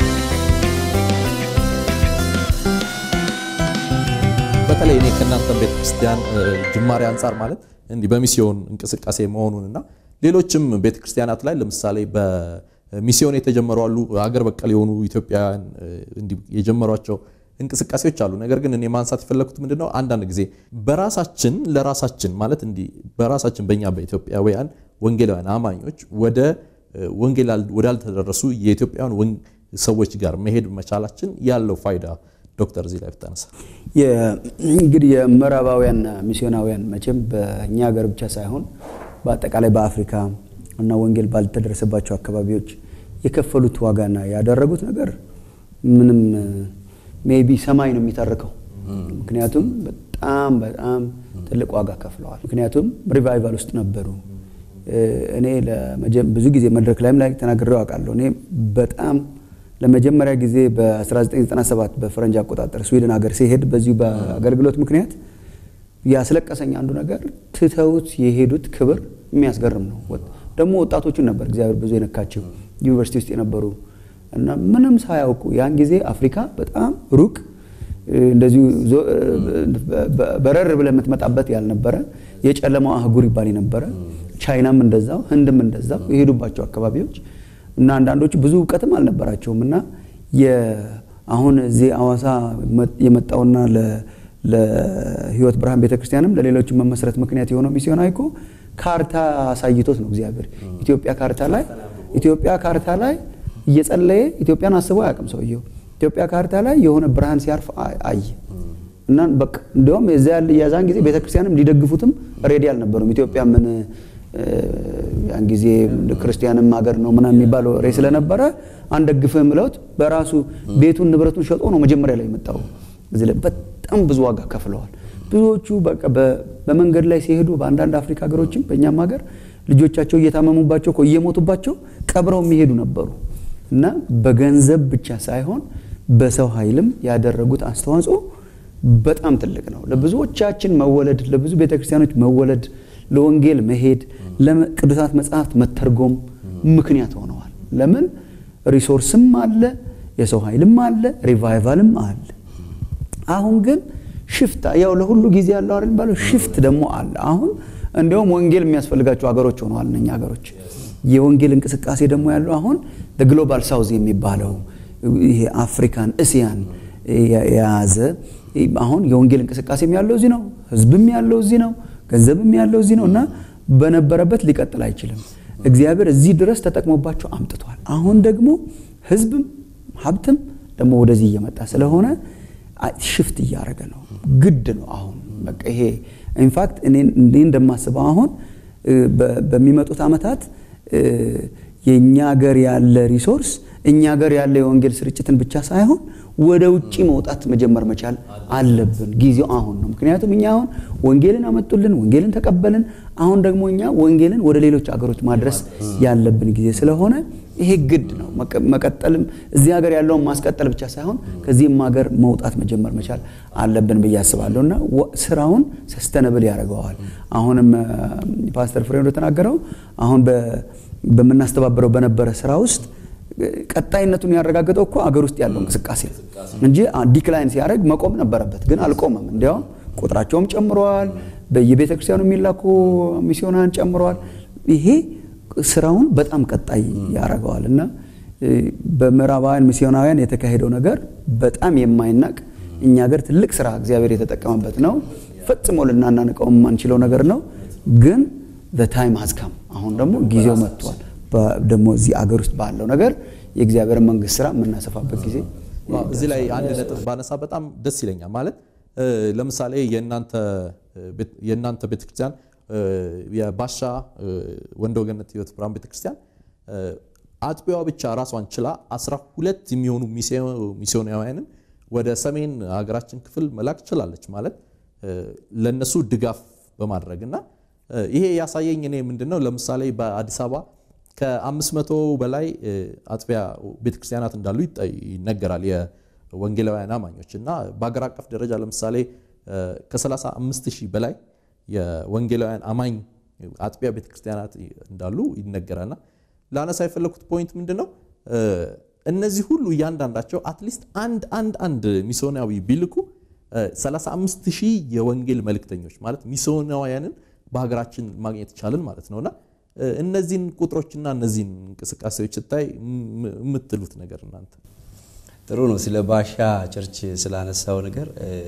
በተለይ እኔ ከእናንተ ቤተክርስቲያን ጅማሬ አንጻር ማለት እንዲህ በሚስዮን እንቅስቃሴ መሆኑንና ሌሎችም ቤተክርስቲያናት ላይ ለምሳሌ በሚስዮን የተጀመሩ አሉ፣ ሀገር በቀል የሆኑ ኢትዮጵያውያን እንዲህ የጀመሯቸው እንቅስቃሴዎች አሉ። ነገር ግን እኔ ማንሳት የፈለግኩት ምንድነው አንዳንድ ጊዜ በራሳችን ለራሳችን ማለት እንዲህ በራሳችን በእኛ በኢትዮጵያውያን ወንጌላውያን አማኞች ወደ ወንጌል ወዳልተደረሱ የኢትዮጵያውያን ሰዎች ጋር መሄድ መቻላችን ያለው ፋይዳ ዶክተር እዚህ ላይ ብታነሳ። እንግዲህ የምዕራባውያን ሚስዮናውያን መቼም በእኛ ሀገር ብቻ ሳይሆን በአጠቃላይ በአፍሪካ እና ወንጌል ባልተደረሰባቸው አካባቢዎች የከፈሉት ዋጋና ያደረጉት ነገር ምንም ሜቢ ሰማይ ነው የሚተርከው። ምክንያቱም በጣም በጣም ትልቅ ዋጋ ከፍለዋል። ምክንያቱም ሪቫይቫል ውስጥ ነበሩ። እኔ ብዙ ጊዜ መድረክ ላይም ላይ ተናግሬው አውቃለሁ። እኔ በጣም ለመጀመሪያ ጊዜ በ1997 በፈረንጅ አቆጣጠር ስዊድን ሀገር ሲሄድ በዚሁ በአገልግሎት ምክንያት ያስለቀሰኝ አንዱ ነገር ትተውት የሄዱት ክብር የሚያስገርም ነው። ደግሞ ወጣቶቹን ነበር እግዚአብሔር ብዙ የነካቸው ዩኒቨርሲቲ ውስጥ የነበሩ እና ምንም ሳያውቁ ያን ጊዜ አፍሪካ በጣም ሩቅ እንደዚሁ በረር ብለህ የምትመጣበት ያልነበረ የጨለማው አህጉር ይባል የነበረ ቻይናም እንደዛው ህንድም እንደዛው የሄዱባቸው አካባቢዎች እና አንዳንዶቹ ብዙ እውቀትም አልነበራቸውም እና አሁን እዚህ አዋሳ የመጣውና ለህይወት ብርሃን ቤተክርስቲያንም ለሌሎችም መመስረት ምክንያት የሆነው ሚስዮናዊ እኮ ካርታ አሳይቶት ነው እግዚአብሔር ኢትዮጵያ ካርታ ላይ ኢትዮጵያ ካርታ ላይ እየጸለየ ኢትዮጵያን አስበው አያውቅም ሰውየው። ኢትዮጵያ ካርታ ላይ የሆነ ብርሃን ሲያርፍ አየ እና በቃ እንዲያውም የዛ ያለ የዛን ጊዜ ቤተክርስቲያንም ሊደግፉትም ሬዲ አልነበሩም። ኢትዮጵያ ምን ያን ጊዜ ክርስቲያንም ሀገር ነው ምናምን የሚባለው ሬ ስለነበረ አንደግፍህም ብለውት በራሱ ቤቱን ንብረቱን ሸጦ ነው መጀመሪያ ላይ የመጣው። እዚህ ላይ በጣም ብዙ ዋጋ ከፍለዋል። ብዙዎቹ በቃ በመንገድ ላይ ሲሄዱ በአንዳንድ አፍሪካ ሀገሮችም በእኛም ሀገር ልጆቻቸው እየታመሙባቸው እኮ እየሞቱባቸው ቀብረው የሚሄዱ ነበሩ እና በገንዘብ ብቻ ሳይሆን በሰው ኃይልም ያደረጉት አስተዋጽኦ በጣም ትልቅ ነው። ለብዙዎቻችን መወለድ፣ ለብዙ ቤተክርስቲያኖች መወለድ፣ ለወንጌል መሄድ፣ ለቅዱሳት መጽሐፍት መተርጎም ምክንያት ሆነዋል። ለምን ሪሶርስም አለ፣ የሰው ኃይልም አለ፣ ሪቫይቫልም አለ። አሁን ግን ሽፍት ያው ለሁሉ ጊዜ ያለው አይደል ባለው ሽፍት ደግሞ አለ። አሁን እንዲያውም ወንጌል የሚያስፈልጋቸው ሀገሮች ሆነዋል እነኛ ሀገሮች። የወንጌል እንቅስቃሴ ደግሞ ያለው አሁን ግሎባል ሳውዝ የሚባለው ይሄ አፍሪካን እስያን የያዘ አሁን የወንጌል እንቅስቃሴም ያለው እዚህ ነው፣ ህዝብም ያለው እዚህ ነው፣ ገንዘብም ያለው እዚህ ነው እና በነበረበት ሊቀጥል አይችልም። እግዚአብሔር እዚህ ድረስ ተጠቅሞባቸው አምጥቷል። አሁን ደግሞ ህዝብም ሀብትም ደግሞ ወደዚህ እየመጣ ስለሆነ ሽፍት እያደረገ ነው። ግድ ነው አሁን በቃ ይሄ ኢንፋክት እኔ እንደማስበው አሁን በሚመጡት ዓመታት የእኛ ሀገር ያለ ሪሶርስ እኛ ሀገር ያለ የወንጌል ስርጭትን ብቻ ሳይሆን ወደ ውጭ መውጣት መጀመር መቻል አለብን። ጊዜው አሁን ነው። ምክንያቱም እኛ አሁን ወንጌልን አመጡልን፣ ወንጌልን ተቀበልን። አሁን ደግሞ እኛ ወንጌልን ወደ ሌሎች ሀገሮች ማድረስ ያለብን ጊዜ ስለሆነ ይሄ ግድ ነው። መቀጠልም እዚህ ሀገር ያለውን ማስቀጠል ብቻ ሳይሆን ከዚህም ሀገር መውጣት መጀመር መቻል አለብን ብዬ አስባለሁ እና ስራውን ሰስተነብል ያደርገዋል። አሁንም ፓስተር ፍሬ እንደተናገረው አሁን በምናስተባበረው በነበረ ስራ ውስጥ ቀጣይነቱን ያረጋገጠው እኮ አገር ውስጥ ያለው እንቅስቃሴ ነው እንጂ ዲክላይን ሲያደርግ መቆም ነበረበት፣ ግን አልቆመም። እንዲያውም ቁጥራቸውም ጨምረዋል። በየቤተ ክርስቲያኑ የሚላኩ ሚስዮናን ጨምረዋል። ይሄ ስራውን በጣም ቀጣይ ያደርገዋል እና በምዕራባውያን ሚስዮናውያን የተካሄደው ነገር በጣም የማይናቅ እኛ ሀገር ትልቅ ስራ እግዚአብሔር የተጠቀመበት ነው። ፈጽሞ ልናናንቀው የማንችለው ነገር ነው። ግን ታይም ሀዝካም አሁን ደግሞ ጊዜው መጥቷል። ደግሞ እዚህ አገር ውስጥ ባለው ነገር የእግዚአብሔር መንግስት ስራ የምናሰፋበት ጊዜ እዚህ ላይ አንድ ነጥብ ባነሳ በጣም ደስ ይለኛል። ማለት ለምሳሌ የእናንተ ቤተክርስቲያን የባሻ ወንደ ወገነት ህይወት ብርሃን ቤተክርስቲያን አጥቢያዋ ብቻ ራሷን ችላ አስራ ሁለት የሚሆኑ ሚስዮናውያንን ወደ ሰሜን ሀገራችን ክፍል መላክ ችላለች። ማለት ለነሱ ድጋፍ በማድረግ እና ይሄ ያሳየኝ እኔ ምንድነው ለምሳሌ በአዲስ አበባ ከአምስት መቶ በላይ አጥቢያ ቤተክርስቲያናት እንዳሉ ይነገራል የወንጌላውያን አማኞች እና በሀገር አቀፍ ደረጃ ለምሳሌ ከ35 ሺህ በላይ የወንጌላውያን አማኝ አጥቢያ ቤተክርስቲያናት እንዳሉ ይነገራልና ለአነሳ የፈለኩት ፖይንት ምንድን ነው እነዚህ ሁሉ እያንዳንዳቸው አትሊስት አንድ አንድ አንድ ሚስዮናዊ ቢልኩ 35 ሺህ የወንጌል መልእክተኞች ማለት ሚስዮናውያንን በሀገራችን ማግኘት ይቻልን ማለት ነውና እነዚህን ቁጥሮችና እነዚህን እንቅስቃሴዎች ስታይ የምትሉት ነገር እናንተ ጥሩ ነው። ስለ ባሻ ቸርች ስላነሳው ነገር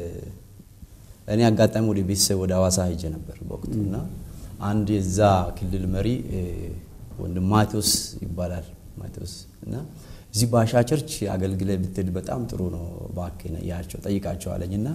እኔ አጋጣሚ ወደ ቤተሰብ ወደ ሐዋሳ ሄጄ ነበር በወቅቱ እና አንድ የዛ ክልል መሪ ወንድም ማቴዎስ ይባላል ማቴዎስ እና እዚህ ባሻ ቸርች አገልግለ ብትሄድ በጣም ጥሩ ነው እባክህ ያቸው ጠይቃቸው አለኝ እና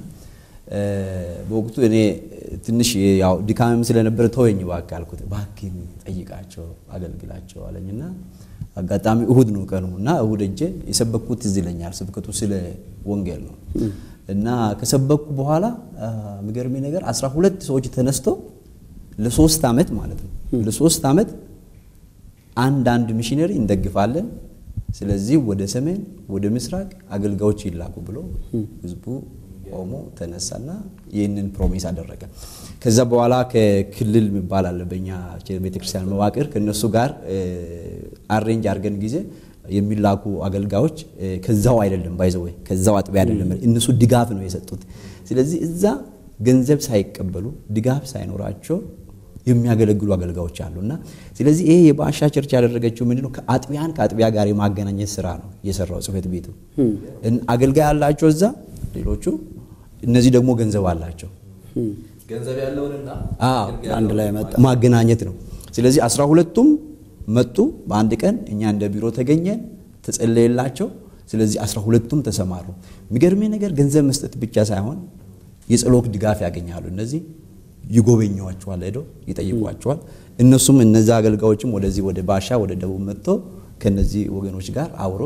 በወቅቱ እኔ ትንሽ ያው ድካምም ስለነበረ ተወኝ እባክህ አልኩት። እባክህ ጠይቃቸው አገልግላቸው አለኝና አጋጣሚ እሁድ ነው ቀኑ እና እሁድ እጄ የሰበኩት ትዝ ይለኛል። ስብከቱ ስለ ወንጌል ነው እና ከሰበኩ በኋላ የሚገርሜ ነገር አስራ ሁለት ሰዎች ተነስተው ለሶስት ዓመት ማለት ነው ለሶስት ዓመት አንድ አንድ ሚሽነሪ እንደግፋለን ስለዚህ ወደ ሰሜን ወደ ምስራቅ አገልጋዮች ይላኩ ብሎ ህዝቡ ቆሞ ተነሳና ይህንን ፕሮሚስ አደረገ። ከዛ በኋላ ከክልል የሚባል አለ በእኛ ቤተክርስቲያን መዋቅር ከነሱ ጋር አሬንጅ አድርገን ጊዜ የሚላኩ አገልጋዮች ከዛው አይደለም ባይዘወይ ከዛው አጥቢያ አይደለም እነሱ ድጋፍ ነው የሰጡት። ስለዚህ እዛ ገንዘብ ሳይቀበሉ ድጋፍ ሳይኖራቸው የሚያገለግሉ አገልጋዮች አሉ እና ስለዚህ ይሄ የባሻ ቸርች ያደረገችው ምንድነው ከአጥቢያን ከአጥቢያ ጋር የማገናኘት ስራ ነው የሰራው ጽሕፈት ቤቱ። አገልጋይ አላቸው እዛ ሌሎቹ፣ እነዚህ ደግሞ ገንዘብ አላቸው። ገንዘብ ያለውንና አንድ ላይ መጣ ማገናኘት ነው። ስለዚህ አስራ ሁለቱም መጡ በአንድ ቀን። እኛ እንደ ቢሮ ተገኘን፣ ተጸለየላቸው። ስለዚህ አስራ ሁለቱም ተሰማሩ። የሚገርሜ ነገር ገንዘብ መስጠት ብቻ ሳይሆን የጸሎት ድጋፍ ያገኛሉ እነዚህ ይጎበኘዋቸዋል፣ ሄደው ይጠይቋቸዋል። እነሱም እነዚህ አገልጋዮችም ወደዚህ ወደ ባሻ ወደ ደቡብ መጥቶ ከነዚህ ወገኖች ጋር አብሮ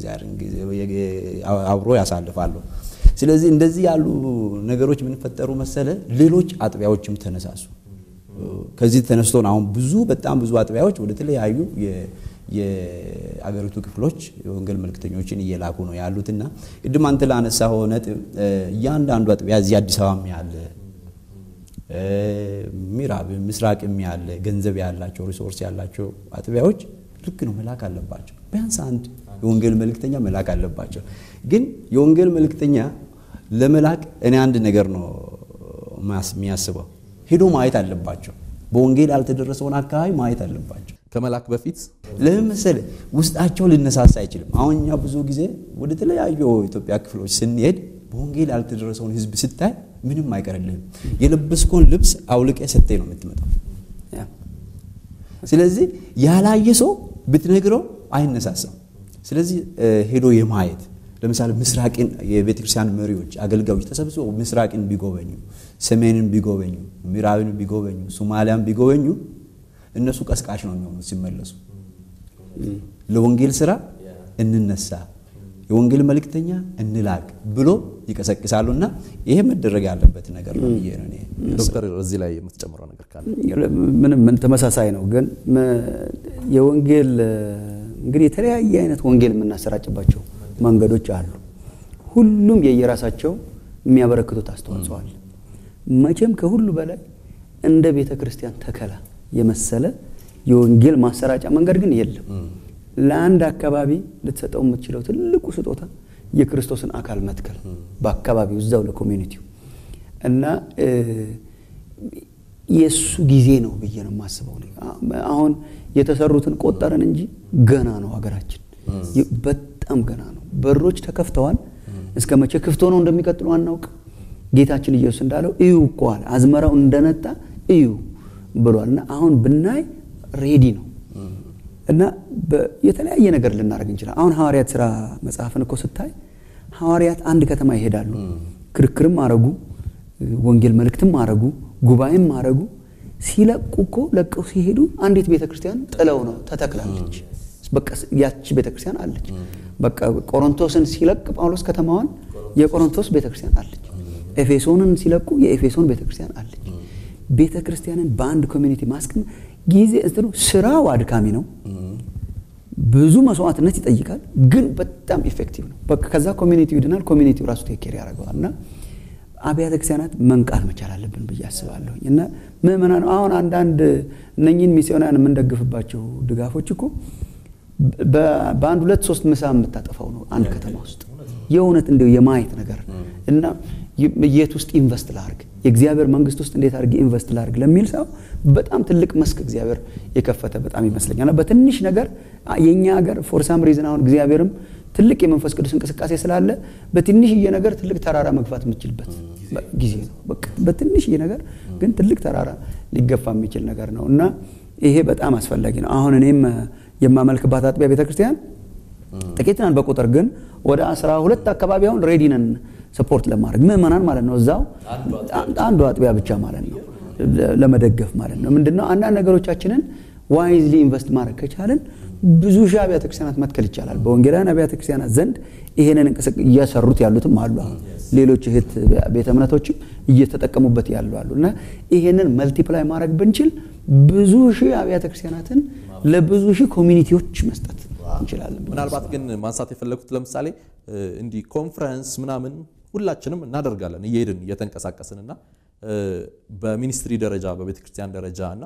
አብሮ ያሳልፋሉ። ስለዚህ እንደዚህ ያሉ ነገሮች የምንፈጠሩ መሰለ ሌሎች አጥቢያዎችም ተነሳሱ። ከዚህ ተነስቶን አሁን ብዙ በጣም ብዙ አጥቢያዎች ወደ ተለያዩ የአገሪቱ ክፍሎች የወንጌል መልክተኞችን እየላኩ ነው ያሉትና ቅድም አንተ ላነሳኸው ነጥብ እያንዳንዱ አጥቢያ እዚህ አዲስ አበባም ያለ ምዕራብ ምስራቅም ያለ ገንዘብ ያላቸው ሪሶርስ ያላቸው አጥቢያዎች ልክ ነው መላክ አለባቸው። ቢያንስ አንድ የወንጌል መልእክተኛ መላክ አለባቸው። ግን የወንጌል መልእክተኛ ለመላክ እኔ አንድ ነገር ነው የሚያስበው፣ ሄዶ ማየት አለባቸው። በወንጌል ያልተደረሰውን አካባቢ ማየት አለባቸው። ከመላክ በፊት ለምን መሰለህ ውስጣቸው ሊነሳሳ አይችልም። አሁን እኛ ብዙ ጊዜ ወደ ተለያዩ ኢትዮጵያ ክፍሎች ስንሄድ በወንጌል ያልተደረሰውን ሕዝብ ስታይ ምንም አይቀርልህም። የለበስከውን ልብስ አውልቀ ሰጥተህ ነው የምትመጣው። ስለዚህ ያላየ ሰው ብትነግረው አይነሳሳም። ስለዚህ ሄዶ የማየት ለምሳሌ ምስራቅን የቤተክርስቲያን መሪዎች አገልጋዮች ተሰብስበው ምስራቅን ቢጎበኙ፣ ሰሜንን ቢጎበኙ፣ ምዕራብን ቢጎበኙ፣ ሶማሊያን ቢጎበኙ እነሱ ቀስቃሽ ነው የሚሆኑት ሲመለሱ ለወንጌል ስራ እንነሳ የወንጌል መልእክተኛ እንላክ ብሎ ይቀሰቅሳሉ። እና ይሄ መደረግ ያለበት ነገር ነው ብዬ ነው እኔ ዶክተር እዚህ ላይ የምትጨምረው ነገር ካለ ምንም ምን ተመሳሳይ ነው። ግን የወንጌል እንግዲህ የተለያየ አይነት ወንጌል የምናሰራጭባቸው መንገዶች አሉ። ሁሉም የየራሳቸው የሚያበረክቱት አስተዋጽኦ አለ። መቼም ከሁሉ በላይ እንደ ቤተ ክርስቲያን ተከላ የመሰለ የወንጌል ማሰራጫ መንገድ ግን የለም። ለአንድ አካባቢ ልትሰጠው የምትችለው ትልቁ ስጦታ የክርስቶስን አካል መትከል በአካባቢው እዛው ለኮሚኒቲው እና የእሱ ጊዜ ነው ብዬ ነው የማስበው። አሁን የተሰሩትን ቆጠረን እንጂ ገና ነው ሀገራችን፣ በጣም ገና ነው። በሮች ተከፍተዋል። እስከ መቼ ክፍት ሆነው እንደሚቀጥሉ አናውቅ። ጌታችን ኢየሱስ እንዳለው እዩ እኮ አለ፣ አዝመራው እንደነጣ እዩ ብሏል። እና አሁን ብናይ ሬዲ ነው እና የተለያየ ነገር ልናደርግ እንችላል። አሁን ሐዋርያት ሥራ መጽሐፍን እኮ ስታይ ሐዋርያት አንድ ከተማ ይሄዳሉ። ክርክርም አረጉ፣ ወንጌል መልእክትም አረጉ፣ ጉባኤም አረጉ። ሲለቁ እኮ ለቀው ሲሄዱ አንዲት ቤተ ክርስቲያን ጥለው ነው ተተክላለች። በቃ ያቺ ቤተ ክርስቲያን አለች። በቃ ቆሮንቶስን ሲለቅ ጳውሎስ ከተማዋን የቆሮንቶስ ቤተ ክርስቲያን አለች። ኤፌሶንን ሲለቁ የኤፌሶን ቤተ ክርስቲያን አለች። ቤተ ክርስቲያንን በአንድ ኮሚኒቲ ማስቀመጥ ጊዜ እንትኑ ስራው አድካሚ ነው። ብዙ መስዋዕትነት ይጠይቃል፣ ግን በጣም ኢፌክቲቭ ነው። በቃ ከዛ ኮሚኒቲው ይድናል፣ ኮሚኒቲው ራሱ ቴኬር ያደርገዋል። እና አብያተ ክርስቲያናት መንቃት መቻል አለብን ብዬ አስባለሁኝ። እና ምእመናን አሁን አንዳንድ እነኝን ሚስዮናውያን የምንደግፍባቸው ድጋፎች እኮ በአንድ ሁለት ሶስት ምሳ የምታጠፋው ነው አንድ ከተማ ውስጥ የእውነት እንዲሁ የማየት ነገር እና የት ውስጥ ኢንቨስት ላርግ የእግዚአብሔር መንግስት ውስጥ እንዴት አድርጌ ኢንቨስት ላርግ ለሚል ሰው በጣም ትልቅ መስክ እግዚአብሔር የከፈተ በጣም ይመስለኛል። በትንሽ ነገር የእኛ ሀገር ፎርሳም ሪዝን አሁን እግዚአብሔርም ትልቅ የመንፈስ ቅዱስ እንቅስቃሴ ስላለ በትንሽዬ ነገር ትልቅ ተራራ መግፋት የምችልበት ጊዜ ነው። በቃ በትንሽዬ ነገር ግን ትልቅ ተራራ ሊገፋ የሚችል ነገር ነው እና ይሄ በጣም አስፈላጊ ነው። አሁን እኔም የማመልክባት አጥቢያ ቤተክርስቲያን ጥቂት ነን በቁጥር ግን ወደ አስራ ሁለት አካባቢ አሁን ሬዲ ነን ሰፖርት ለማድረግ ምእመናን ማለት ነው። እዛው አንዱ አጥቢያ ብቻ ማለት ነው ለመደገፍ ማለት ነው። ምንድነው አንዳንድ ነገሮቻችንን ዋይዝሊ ኢንቨስት ማድረግ ከቻልን ብዙ ሺህ አብያተ ክርስቲያናት መትከል ይቻላል። በወንጌላውያን አብያተ ክርስቲያናት ዘንድ ይሄንን እንቅስቃሴ እየሰሩት ያሉትም አሉ። አሁን ሌሎች እህት ቤተ እምነቶችም እየተጠቀሙበት ያሉ አሉ እና ይሄንን መልቲፕላይ ማድረግ ብንችል ብዙ ሺህ አብያተ ክርስቲያናትን ለብዙ ሺህ ኮሚኒቲዎች መስጠት እንችላለን። ምናልባት ግን ማንሳት የፈለጉት ለምሳሌ እንዲህ ኮንፈረንስ ምናምን ሁላችንም እናደርጋለን እየሄድን እየተንቀሳቀስን እና በሚኒስትሪ ደረጃ በቤተ ክርስቲያን ደረጃ እና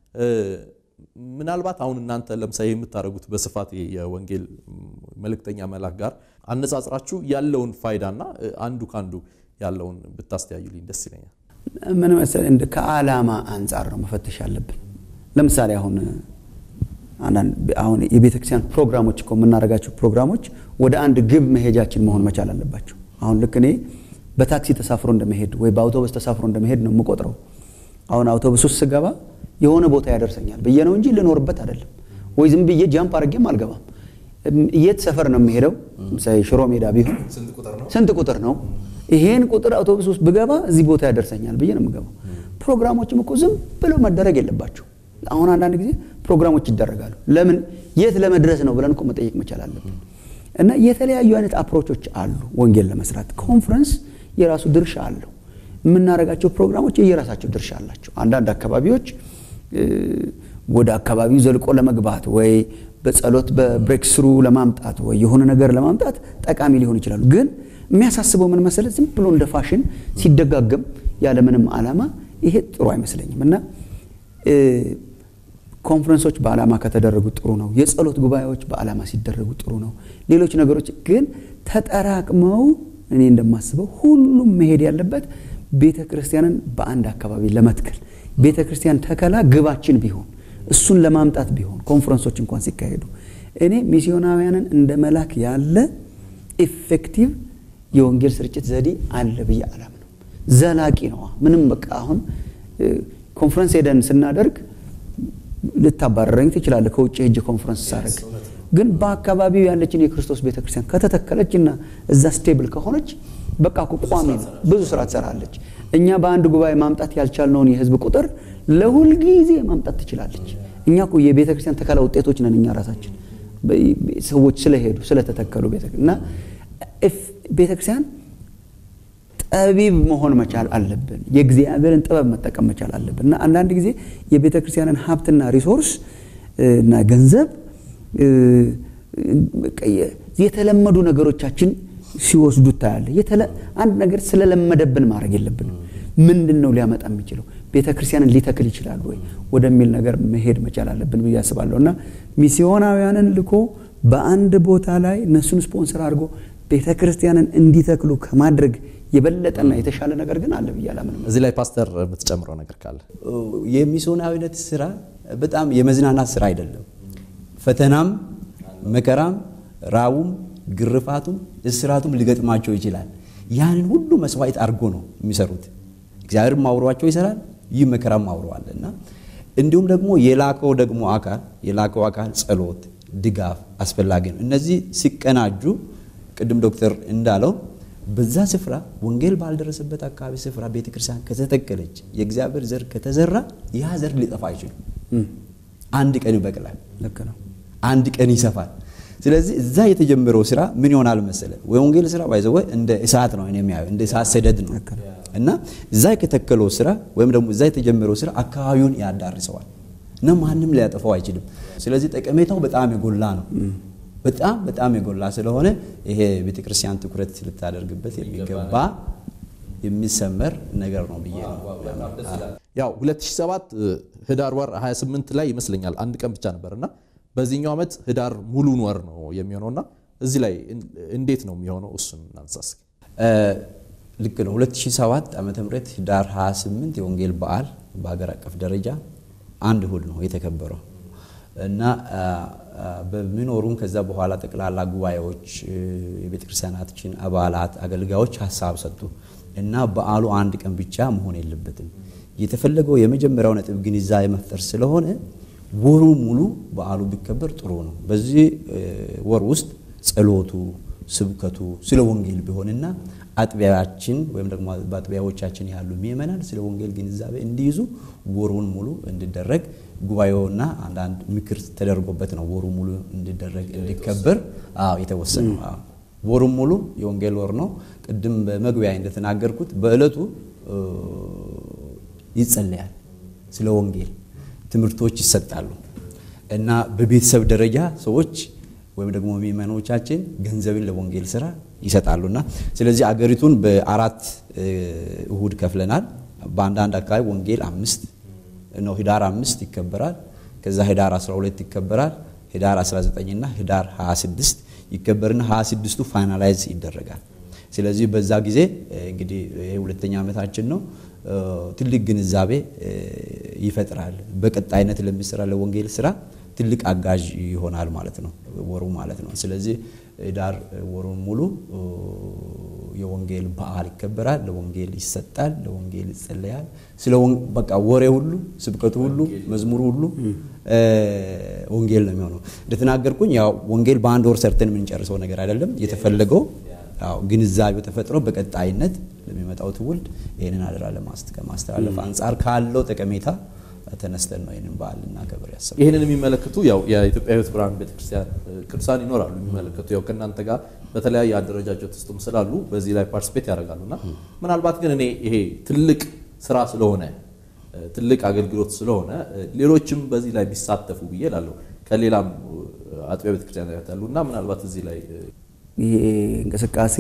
ምናልባት አሁን እናንተ ለምሳሌ የምታደርጉት በስፋት የወንጌል መልእክተኛ መላክ ጋር አነጻጽራችሁ ያለውን ፋይዳና አንዱ ከአንዱ ያለውን ብታስተያዩልኝ ደስ ይለኛል። ምን መሰለህ እንደ ከዓላማ አንጻር ነው መፈተሽ ያለብን። ለምሳሌ አሁን አሁን የቤተ ክርስቲያን ፕሮግራሞች እኮ የምናደርጋቸው ፕሮግራሞች ወደ አንድ ግብ መሄጃችን መሆን መቻል አለባቸው። አሁን ልክ እኔ በታክሲ ተሳፍሮ እንደመሄድ ወይ በአውቶቡስ ተሳፍሮ እንደመሄድ ነው የምቆጥረው። አሁን አውቶቡስ ውስጥ ስገባ የሆነ ቦታ ያደርሰኛል ብዬ ነው እንጂ ልኖርበት አይደለም። ወይ ዝም ብዬ ጃምፕ አድርጌም አልገባም። የት ሰፈር ነው የሚሄደው? ምሳሌ ሽሮ ሜዳ ቢሆን ስንት ቁጥር ነው? ይሄን ቁጥር አውቶቡስ ውስጥ ብገባ እዚህ ቦታ ያደርሰኛል ብዬ ነው የምገባው። ፕሮግራሞችም እኮ ዝም ብለው መደረግ የለባቸው። አሁን አንዳንድ ጊዜ ፕሮግራሞች ይደረጋሉ። ለምን የት ለመድረስ ነው ብለን እኮ መጠየቅ መቻል አለብን። እና የተለያዩ አይነት አፕሮቾች አሉ ወንጌል ለመስራት። ኮንፈረንስ የራሱ ድርሻ አለው። የምናደርጋቸው ፕሮግራሞች የየራሳቸው ድርሻ አላቸው። አንዳንድ አካባቢዎች ወደ አካባቢው ዘልቆ ለመግባት ወይ በጸሎት በብሬክ ስሩ ለማምጣት ወይ የሆነ ነገር ለማምጣት ጠቃሚ ሊሆን ይችላሉ። ግን የሚያሳስበው ምን መሰለህ፣ ዝም ብሎ እንደ ፋሽን ሲደጋገም ያለምንም ዓላማ ይሄ ጥሩ አይመስለኝም እና ኮንፈረንሶች በዓላማ ከተደረጉ ጥሩ ነው። የጸሎት ጉባኤዎች በዓላማ ሲደረጉ ጥሩ ነው። ሌሎች ነገሮች ግን ተጠራቅመው እኔ እንደማስበው ሁሉም መሄድ ያለበት ቤተ ክርስቲያንን በአንድ አካባቢ ለመትከል ቤተ ክርስቲያን ተከላ ግባችን ቢሆን እሱን ለማምጣት ቢሆን ኮንፈረንሶች እንኳን ሲካሄዱ እኔ ሚስዮናውያንን እንደ መላክ ያለ ኢፌክቲቭ የወንጌል ስርጭት ዘዴ አለ ብዬ አላምነው። ዘላቂ ነው። ምንም በቃ አሁን ኮንፈረንስ ሄደን ስናደርግ ልታባረረኝ ትችላለህ። ከውጭ ሄጅ ኮንፈረንስ ሳደርግ ግን በአካባቢው ያለችን የክርስቶስ ቤተክርስቲያን ከተተከለች እና እዛ ስቴብል ከሆነች በቃ እኮ ቋሚ ነው፣ ብዙ ስራ ትሰራለች። እኛ በአንድ ጉባኤ ማምጣት ያልቻልነውን የህዝብ ቁጥር ለሁል ጊዜ ማምጣት ትችላለች። እኛ እኮ የቤተ ክርስቲያን ተከላ ውጤቶች ነን። እኛ ራሳችን ሰዎች ስለሄዱ ስለተተከሉ እና ቤተ ክርስቲያን ጠቢብ መሆን መቻል አለብን። የእግዚአብሔርን ጥበብ መጠቀም መቻል አለብን እና አንዳንድ ጊዜ የቤተ ክርስቲያንን ሀብትና ሪሶርስ እና ገንዘብ የተለመዱ ነገሮቻችን ሲወስዱ ታያለ። አንድ ነገር ስለለመደብን ማድረግ የለብንም። ምንድን ነው ሊያመጣ የሚችለው ቤተ ክርስቲያንን ሊተክል ይችላል ወይ ወደሚል ነገር መሄድ መቻል አለብን ብዬ አስባለሁ እና ሚስዮናውያንን ልኮ በአንድ ቦታ ላይ እነሱን ስፖንሰር አድርጎ ቤተ ክርስቲያንን እንዲተክሉ ከማድረግ የበለጠና የተሻለ ነገር ግን አለ ብዬ አላምንም። እዚህ ላይ ፓስተር የምትጨምረው ነገር ካለ የሚስዮናዊነት ስራ በጣም የመዝናናት ስራ አይደለም። ፈተናም፣ መከራም፣ ራቡም፣ ግርፋቱም፣ እስራቱም ሊገጥማቸው ይችላል። ያንን ሁሉ መስዋዕት አድርጎ ነው የሚሰሩት። እግዚአብሔርም አውሯቸው ይሰራል፣ ይህ መከራም አውረዋል እና እንዲሁም ደግሞ የላከው ደግሞ አካል የላከው አካል ጸሎት፣ ድጋፍ አስፈላጊ ነው። እነዚህ ሲቀናጁ ቅድም ዶክተር እንዳለው በዛ ስፍራ ወንጌል ባልደረሰበት አካባቢ ስፍራ ቤተክርስቲያን ከተተከለች የእግዚአብሔር ዘር ከተዘራ ያ ዘር ሊጠፋ አይችልም። አንድ ቀን ይበቅላል። ልክ ነው። አንድ ቀን ይሰፋል። ስለዚህ እዛ የተጀመረው ስራ ምን ይሆናል መሰለ ወንጌል ስራ ባይዘወ እንደ እሳት ነው እኔ የሚያየው እንደ እሳት ሰደድ ነው እና እዛ የተተከለው ስራ ወይም ደግሞ እዛ የተጀመረው ስራ አካባቢውን ያዳርሰዋል እና ማንም ሊያጠፋው አይችልም። ስለዚህ ጠቀሜታው በጣም የጎላ ነው። በጣም በጣም የጎላ ስለሆነ ይሄ ቤተክርስቲያን ትኩረት ልታደርግበት የሚገባ የሚሰመር ነገር ነው ብዬ ነው። ያው 2007 ህዳር ወር 28 ላይ ይመስለኛል አንድ ቀን ብቻ ነበርና በዚህኛው ዓመት ህዳር ሙሉን ወር ነው የሚሆነውና እዚህ ላይ እንዴት ነው የሚሆነው? እሱን እናንሳ እስኪ። ልክ ነው። 2007 ዓመተ ምህረት ህዳር 28 የወንጌል በዓል በሀገር አቀፍ ደረጃ አንድ እሁድ ነው የተከበረው እና በሚኖሩም ከዛ በኋላ ጠቅላላ ጉባኤዎች የቤተ ክርስቲያናችን አባላት አገልጋዮች ሀሳብ ሰጡ እና በዓሉ አንድ ቀን ብቻ መሆን የለበትም የተፈለገው የመጀመሪያው ነጥብ ግንዛቤ መፍጠር ስለሆነ ወሩ ሙሉ በዓሉ ቢከበር ጥሩ ነው። በዚህ ወር ውስጥ ጸሎቱ፣ ስብከቱ ስለ ወንጌል ቢሆንና አጥቢያችን ወይም ደግሞ በአጥቢያዎቻችን ያሉ ምእመናን ስለ ወንጌል ግንዛቤ እንዲይዙ ወሩን ሙሉ እንዲደረግ ጉባኤውና አንዳንድ ምክር ተደርጎበት ነው ወሩ ሙሉ እንዲደረግ እንዲከበር የተወሰነው። ወሩን ሙሉ የወንጌል ወር ነው። ቅድም በመግቢያ እንደተናገርኩት በዕለቱ ይጸለያል፣ ስለ ወንጌል ትምህርቶች ይሰጣሉ እና በቤተሰብ ደረጃ ሰዎች ወይም ደግሞ ምእመኖቻችን ገንዘብን ለወንጌል ስራ ይሰጣሉና ስለዚህ አገሪቱን በአራት እሁድ ከፍለናል። በአንዳንድ አካባቢ ወንጌል አምስት ነው፣ ህዳር አምስት ይከበራል። ከዛ ህዳር 12 ይከበራል። ህዳር 19 እና ህዳር 26 ይከበርና 26ቱ ፋይናላይዝ ይደረጋል። ስለዚህ በዛ ጊዜ እንግዲህ ይሄ ሁለተኛ ዓመታችን ነው። ትልቅ ግንዛቤ ይፈጥራል። በቀጣይነት ለሚሰራ ለወንጌል ስራ ትልቅ አጋዥ ይሆናል ማለት ነው ወሩ ማለት ነው። ስለዚህ ዳር ወሩን ሙሉ የወንጌል በዓል ይከበራል። ለወንጌል ይሰጣል፣ ለወንጌል ይጸለያል። ስለ በቃ ወሬ ሁሉ ስብከቱ ሁሉ መዝሙሩ ሁሉ ወንጌል ነው የሚሆነው። እንደተናገርኩኝ ያው ወንጌል በአንድ ወር ሰርተን የምንጨርሰው ነገር አይደለም። የተፈለገው ያው ግንዛቤው ተፈጥሮ በቀጣይነት ለሚመጣው ትውልድ ይህንን አደራ ከማስተላለፍ አንጻር ካለው ጠቀሜታ ተነስተን ነው ይህንን በዓል እናከብር ያሰብነው። ይህንን የሚመለከቱ ያው የኢትዮጵያ ሕይወት ብርሃን ቤተክርስቲያን ቅዱሳን ይኖራሉ የሚመለከቱ ያው ከእናንተ ጋር በተለያየ አደረጃጀት ውስጥም ስላሉ በዚህ ላይ ፓርቲስፔት ያደርጋሉ እና ምናልባት ግን እኔ ይሄ ትልቅ ስራ ስለሆነ ትልቅ አገልግሎት ስለሆነ ሌሎችም በዚህ ላይ ቢሳተፉ ብዬ እላለሁ። ከሌላም አጥቢያ ቤተክርስቲያን ያሉ እና ምናልባት እዚህ ላይ ይሄ እንቅስቃሴ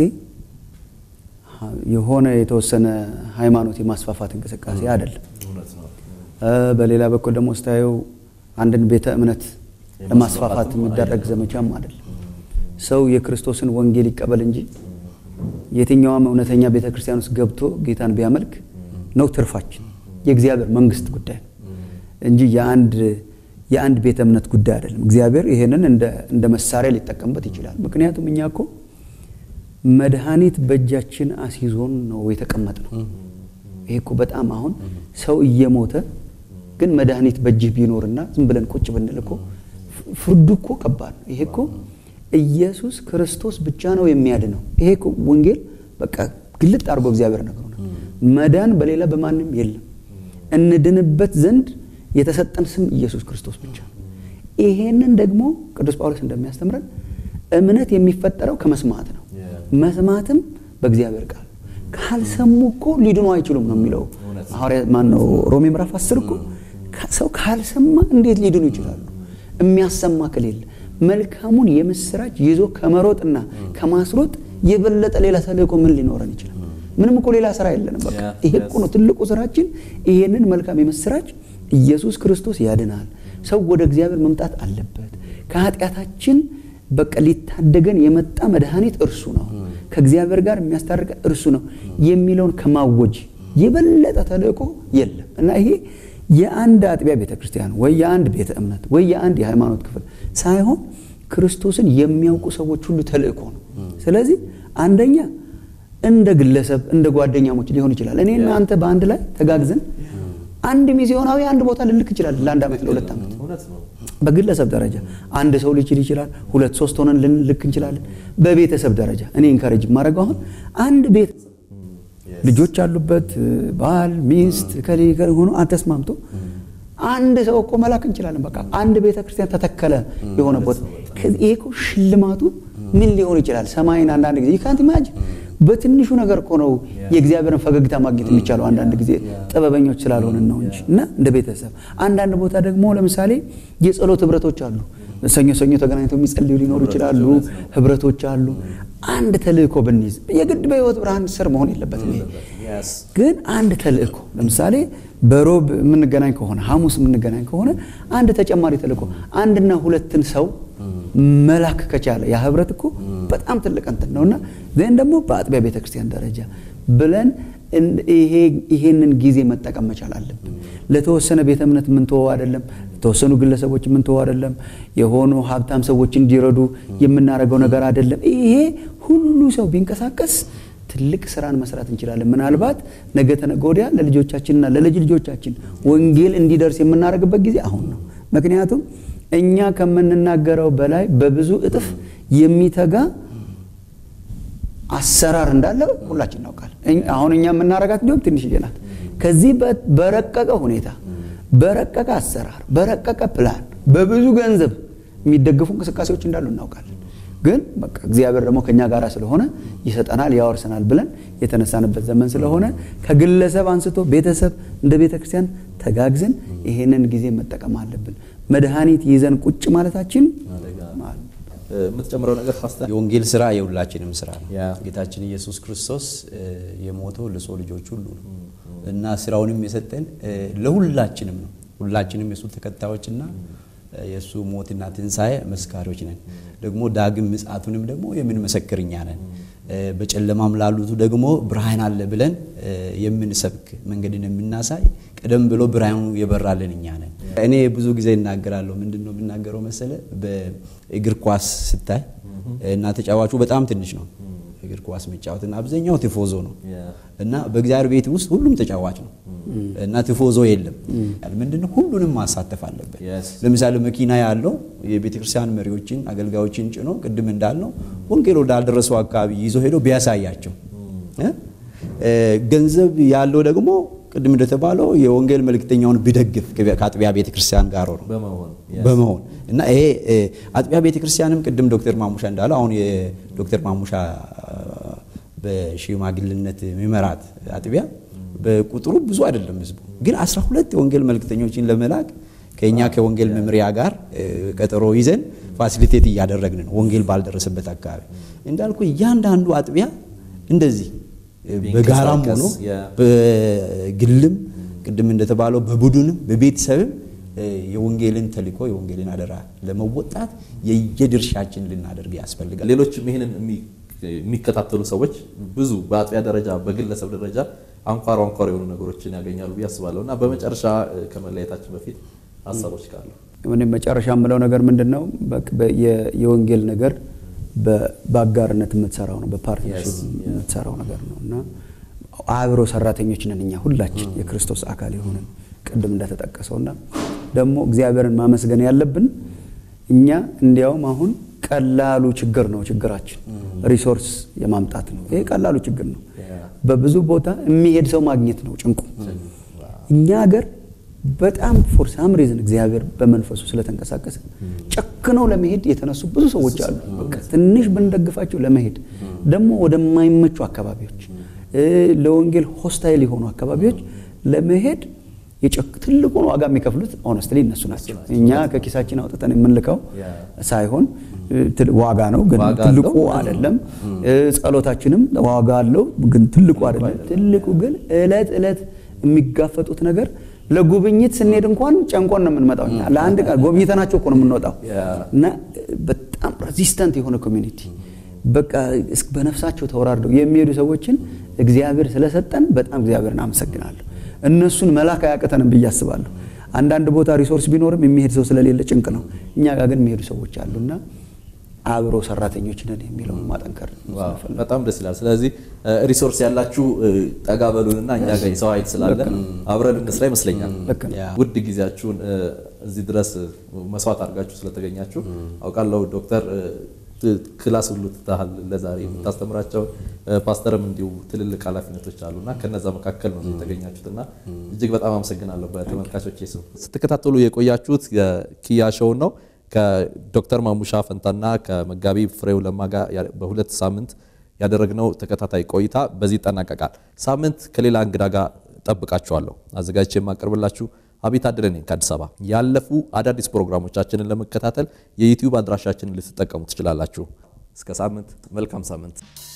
የሆነ የተወሰነ ሃይማኖት የማስፋፋት እንቅስቃሴ አይደለም። በሌላ በኩል ደግሞ ስታየው አንድን ቤተ እምነት ለማስፋፋት የሚደረግ ዘመቻም አይደለም። ሰው የክርስቶስን ወንጌል ይቀበል እንጂ የትኛውም እውነተኛ ቤተ ክርስቲያን ውስጥ ገብቶ ጌታን ቢያመልክ ነው ትርፋችን። የእግዚአብሔር መንግስት ጉዳይ ነው እንጂ የአንድ የአንድ ቤተ እምነት ጉዳይ አይደለም። እግዚአብሔር ይሄንን እንደ መሳሪያ ሊጠቀምበት ይችላል። ምክንያቱም እኛ እኮ መድኃኒት በእጃችን አስይዞን ነው የተቀመጥ ነው። ይሄ እኮ በጣም አሁን ሰው እየሞተ ግን መድኃኒት በእጅህ ቢኖርና ዝም ብለን ቁጭ ብንል እኮ ፍርዱ እኮ ከባድ ነው። ይሄ እኮ ኢየሱስ ክርስቶስ ብቻ ነው የሚያድነው። ይሄ እኮ ወንጌል በቃ ግልጥ አድርጎ እግዚአብሔር ነገሩ ነው። መዳን በሌላ በማንም የለም። እንድንበት ዘንድ የተሰጠን ስም ኢየሱስ ክርስቶስ ብቻ ነው። ይሄንን ደግሞ ቅዱስ ጳውሎስ እንደሚያስተምረን እምነት የሚፈጠረው ከመስማት ነው። መስማትም በእግዚአብሔር ቃል ካልሰሙ እኮ ሊድኑ አይችሉም ነው የሚለው ሐዋርያ ማን ነው ሮሜ ምዕራፍ አስር እኮ ሰው ካልሰማ እንዴት ሊድኑ ይችላሉ? የሚያሰማ ከሌለ መልካሙን የምስራች ይዞ ከመሮጥና ከማስሮጥ የበለጠ ሌላ ተልእኮ ምን ሊኖረን ይችላል? ምንም እኮ ሌላ ስራ የለንም። በቃ ይሄ እኮ ነው ትልቁ ስራችን። ይሄንን መልካም የምስራች ኢየሱስ ክርስቶስ ያድናል፣ ሰው ወደ እግዚአብሔር መምጣት አለበት፣ ከኃጢአታችን በቃ ሊታደገን የመጣ መድኃኒት እርሱ ነው፣ ከእግዚአብሔር ጋር የሚያስታርቀን እርሱ ነው የሚለውን ከማወጅ የበለጠ ተልእኮ የለም እና ይሄ የአንድ አጥቢያ ቤተ ክርስቲያን ወይ የአንድ ቤተ እምነት ወይ የአንድ የሃይማኖት ክፍል ሳይሆን ክርስቶስን የሚያውቁ ሰዎች ሁሉ ተልእኮ ነው። ስለዚህ አንደኛ እንደ ግለሰብ እንደ ጓደኛሞች ሊሆን ይችላል። እኔ እና አንተ በአንድ ላይ ተጋግዘን አንድ ሚስዮናዊ አንድ ቦታ ልልክ ይችላል ለአንድ ዓመት ለሁለት ዓመት በግለሰብ ደረጃ አንድ ሰው ሊችል ይችላል። ሁለት ሶስት ሆነን ልንልክ እንችላለን። በቤተሰብ ደረጃ እኔ ኢንካሬጅ የማደርገው አሁን አንድ ቤት ልጆች ያሉበት ባል ሚስት ከሌ ከሌ ሆኖ ተስማምቶ አንድ ሰው እኮ መላክ እንችላለን። በቃ አንድ ቤተ ክርስቲያን ተተከለ የሆነ ቦታ ይሄ እኮ ሽልማቱ ምን ሊሆን ይችላል? ሰማይን አንዳንድ ጊዜ ይካንት ኢማጂን በትንሹ ነገር እኮ ነው የእግዚአብሔርን ፈገግታ ማግኘት የሚቻለው። አንዳንድ ጊዜ ጥበበኞች ስላልሆንን ነው እንጂ እና እንደ ቤተሰብ አንዳንድ ቦታ ደግሞ ለምሳሌ የጸሎት ህብረቶች አሉ። ሰኞ ሰኞ ተገናኝተው የሚጸልዩ ሊኖሩ ይችላሉ። ህብረቶች አሉ። አንድ ተልእኮ ብንይዝ የግድ በህይወት ብርሃን ስር መሆን የለበትም። ይሄ ግን አንድ ተልእኮ ለምሳሌ በሮብ የምንገናኝ ከሆነ ሐሙስ የምንገናኝ ከሆነ አንድ ተጨማሪ ተልእኮ አንድና ሁለትን ሰው መላክ ከቻለ ያ ህብረት እኮ በጣም ትልቅ እንትን ነውና ዘን ደግሞ በአጥቢያ ቤተክርስቲያን ደረጃ ብለን ይሄንን ጊዜ መጠቀም መቻል አለብን። ለተወሰነ ቤተ እምነት የምንተወው አይደለም። ለተወሰኑ ግለሰቦች የምንተወው አይደለም። የሆኑ ሀብታም ሰዎች እንዲረዱ የምናደርገው ነገር አይደለም። ይሄ ሁሉ ሰው ቢንቀሳቀስ ትልቅ ስራን መስራት እንችላለን። ምናልባት ነገ ተነገ ወዲያ ለልጆቻችንና ለልጅ ልጆቻችን ወንጌል እንዲደርስ የምናደርግበት ጊዜ አሁን ነው። ምክንያቱም እኛ ከምንናገረው በላይ በብዙ እጥፍ የሚተጋ አሰራር እንዳለ ሁላችን እናውቃለን። አሁን እኛ የምናረጋት እንዲሁም ትንሽዬ ናት። ከዚህ በረቀቀ ሁኔታ፣ በረቀቀ አሰራር፣ በረቀቀ ፕላን፣ በብዙ ገንዘብ የሚደገፉ እንቅስቃሴዎች እንዳሉ እናውቃለን። ግን በቃ እግዚአብሔር ደግሞ ከኛ ጋር ስለሆነ ይሰጠናል፣ ያወርሰናል ብለን የተነሳንበት ዘመን ስለሆነ ከግለሰብ አንስቶ ቤተሰብ እንደ ቤተ ክርስቲያን ተጋግዘን ይሄንን ጊዜ መጠቀም አለብን። መድኃኒት ይዘን ቁጭ ማለታችን የምትጨምረው ነገር ፓስተር? የወንጌል ስራ የሁላችንም ስራ ነው። ያ። ጌታችን ኢየሱስ ክርስቶስ የሞተው ለሰው ልጆች ሁሉ ነው እና ስራውንም የሰጠን ለሁላችንም ነው። ሁላችንም የእሱ ተከታዮችና የእሱ ሞትና ትንሣኤ መስካሪዎች ነን። ደግሞ ዳግም ምጽአቱንም ደግሞ የምንመሰክር እኛ ነን። በጨለማም ላሉቱ ደግሞ ብርሃን አለ ብለን የምንሰብክ መንገድን የምናሳይ ቀደም ብሎ ብርሃኑ የበራልን እኛ ነን። እኔ ብዙ ጊዜ እናገራለሁ። ምንድን ነው የምናገረው መሰለ? በእግር ኳስ ስታይ እና ተጫዋቹ በጣም ትንሽ ነው እግር ኳስ መጫወት እና አብዛኛው ቲፎዞ ነው እና በእግዚአብሔር ቤት ውስጥ ሁሉም ተጫዋች ነው እና ቲፎዞ የለም። ምንድነው ሁሉንም ማሳተፍ አለበት። Yes. ለምሳሌ መኪና ያለው የቤተ ክርስቲያን መሪዎችን አገልጋዮችን ጭኖ ቅድም እንዳልነው ወንጌል ወዳልደረሰው አካባቢ ይዞ ሄዶ ቢያሳያቸው እ? እ፣ ገንዘብ ያለው ደግሞ ቅድም እንደተባለው የወንጌል መልእክተኛውን ቢደግፍ ከአጥቢያ ቤተ ክርስቲያን ጋር ነው በመሆን በመሆን እና ይሄ እ፣ አጥቢያ ቤተ ክርስቲያንም ቅድም ዶክተር ማሙሻ እንዳለው አሁን የዶክተር ማሙሻ በሽማግልነት የሚመራት አጥቢያ በቁጥሩ ብዙ አይደለም ህዝቡ፣ ግን 12 የወንጌል መልእክተኞችን ለመላክ ከኛ ከወንጌል መምሪያ ጋር እ፣ ቀጠሮ ይዘን ፋሲሊቴት እያደረግን ነው። ወንጌል ባልደረሰበት አካባቢ እንዳልኩ እያንዳንዱ አጥቢያ እንደዚህ እ፣ በጋራም ሆኖ ቢንቀሳቀስ፣ ያ። በግልም ቅድም እንደተባለው በቡድንም በቤተሰብም እ፣ የወንጌልን ተልእኮ የወንጌልን አደራ ለመወጣት የየድርሻችን ልናደርግ ያስፈልጋል። ሌሎችም ይህንን የሚ- የሚከታተሉ ሰዎች ብዙ በአጥቢያ ደረጃ በግለሰብ ደረጃ አንኳር አንኳር የሆኑ ነገሮችን ያገኛሉ ብዬ አስባለሁ እና በመጨረሻ እ፣ ከመለያየታችን በፊት ሀሳቦች ካሉ እኔ መጨረሻ የምለው ነገር ምንድን ነው? በቅ- በ- የ- የወንጌል ነገር በ- በአጋርነት የምትሰራው ነው፣ በፓርትነርሽፕ የምትሰራው ነገር ነው እና አብሮ ሰራተኞች ነን እኛ ሁላችን የክርስቶስ አካል የሆንን ቅድም እንደተጠቀሰው እና ደግሞ እግዚአብሔርን ማመስገን ያለብን እኛ እንዲያውም አሁን ቀላሉ ችግር ነው ችግራችን ሪሶርስ የማምጣት ነው። ይሄ ቀላሉ ችግር ነው። በብዙ ቦታ የሚሄድ ሰው ማግኘት ነው ጭንቁ። እኛ ሀገር በጣም ፎር ሳም ሪዝን እግዚአብሔር በመንፈሱ ስለተንቀሳቀሰ ጨክነው ለመሄድ የተነሱ ብዙ ሰዎች አሉ። በቃ ትንሽ ብንደግፋቸው ለመሄድ ደግሞ ወደማይመቹ አካባቢዎች እ፣ ለወንጌል ሆስታይል የሆኑ አካባቢዎች ለመሄድ የጨክ- ትልቁን ዋጋ የሚከፍሉት ኦነስትሊ እነሱ ናቸው። እኛ ከኪሳችን አውጥተን የምንልከው ሳይሆን እ፣ ትል- ዋጋ ነው ግን ዋጋ ትልቁ አለው። አይደለም። እ፣ ጸሎታችንም ዋጋ አለው ግን ትልቁ አይደለም። ትልቁ ግን እለት እለት የሚጋፈጡት ነገር ለጉብኝት ስንሄድ እንኳን ጨንቆን ነው የምንመጣው። እኛ ለአንድ ቀን ጎብኝተናቸው እኮ ነው የምንወጣው እና በጣም ሬዚስተንት የሆነ ኮሚኒቲ በቃ እስ- በነፍሳቸው ተወራርደው የሚሄዱ ሰዎችን እግዚአብሔር ስለሰጠን በጣም እግዚአብሔርን አመሰግናለሁ። እነሱን መላክ አያቅተንም ብዬ አስባለሁ። አንዳንድ ቦታ ሪሶርስ ቢኖርም የሚሄድ ሰው ስለሌለ ጭንቅ ነው። እኛ ጋር ግን የሚሄዱ ሰዎች አሉና አብሮ ሰራተኞች ነን የሚለውን ማጠንከር ዋው፣ በጣም ደስ ይላል። ስለዚህ እ፣ ሪሶርስ ያላችሁ እ፣ ጠጋ በሉንና እኛ ጋር የሰው ኃይል ስላለ አብረን እንስራ ይመስለኛል። ልክ ነው። ያ። ውድ ጊዜያችሁን እ፣ እዚህ ድረስ መስዋዕት አድርጋችሁ ስለተገኛችሁ አውቃለሁ። ዶክተር ክላስ ሁሉ ትተሃል ለዛሬ የምታስተምራቸው ፓስተርም እንዲሁ ትልልቅ ኃላፊነቶች አሉና ከነዛ መካከል ነው የተገኛችሁትና እጅግ በጣም አመሰግናለሁ። በተመልካቾች ስም ስትከታተሉ የቆያችሁት የኪያ ሾውን ነው ከዶክተር ማሙሻ ፈንታና ከመጋቢ ፍሬው ለማ ጋር በሁለት ሳምንት ያደረግነው ተከታታይ ቆይታ በዚህ ይጠናቀቃል። ሳምንት ከሌላ እንግዳ ጋር ጠብቃችኋለሁ። አዘጋጅቼ የማቀርብላችሁ አቤት አደለ ነኝ ከአዲስ አበባ። ያለፉ አዳዲስ ፕሮግራሞቻችንን ለመከታተል የዩቲዩብ አድራሻችንን ልትጠቀሙ ትችላላችሁ። እስከ ሳምንት፣ መልካም ሳምንት።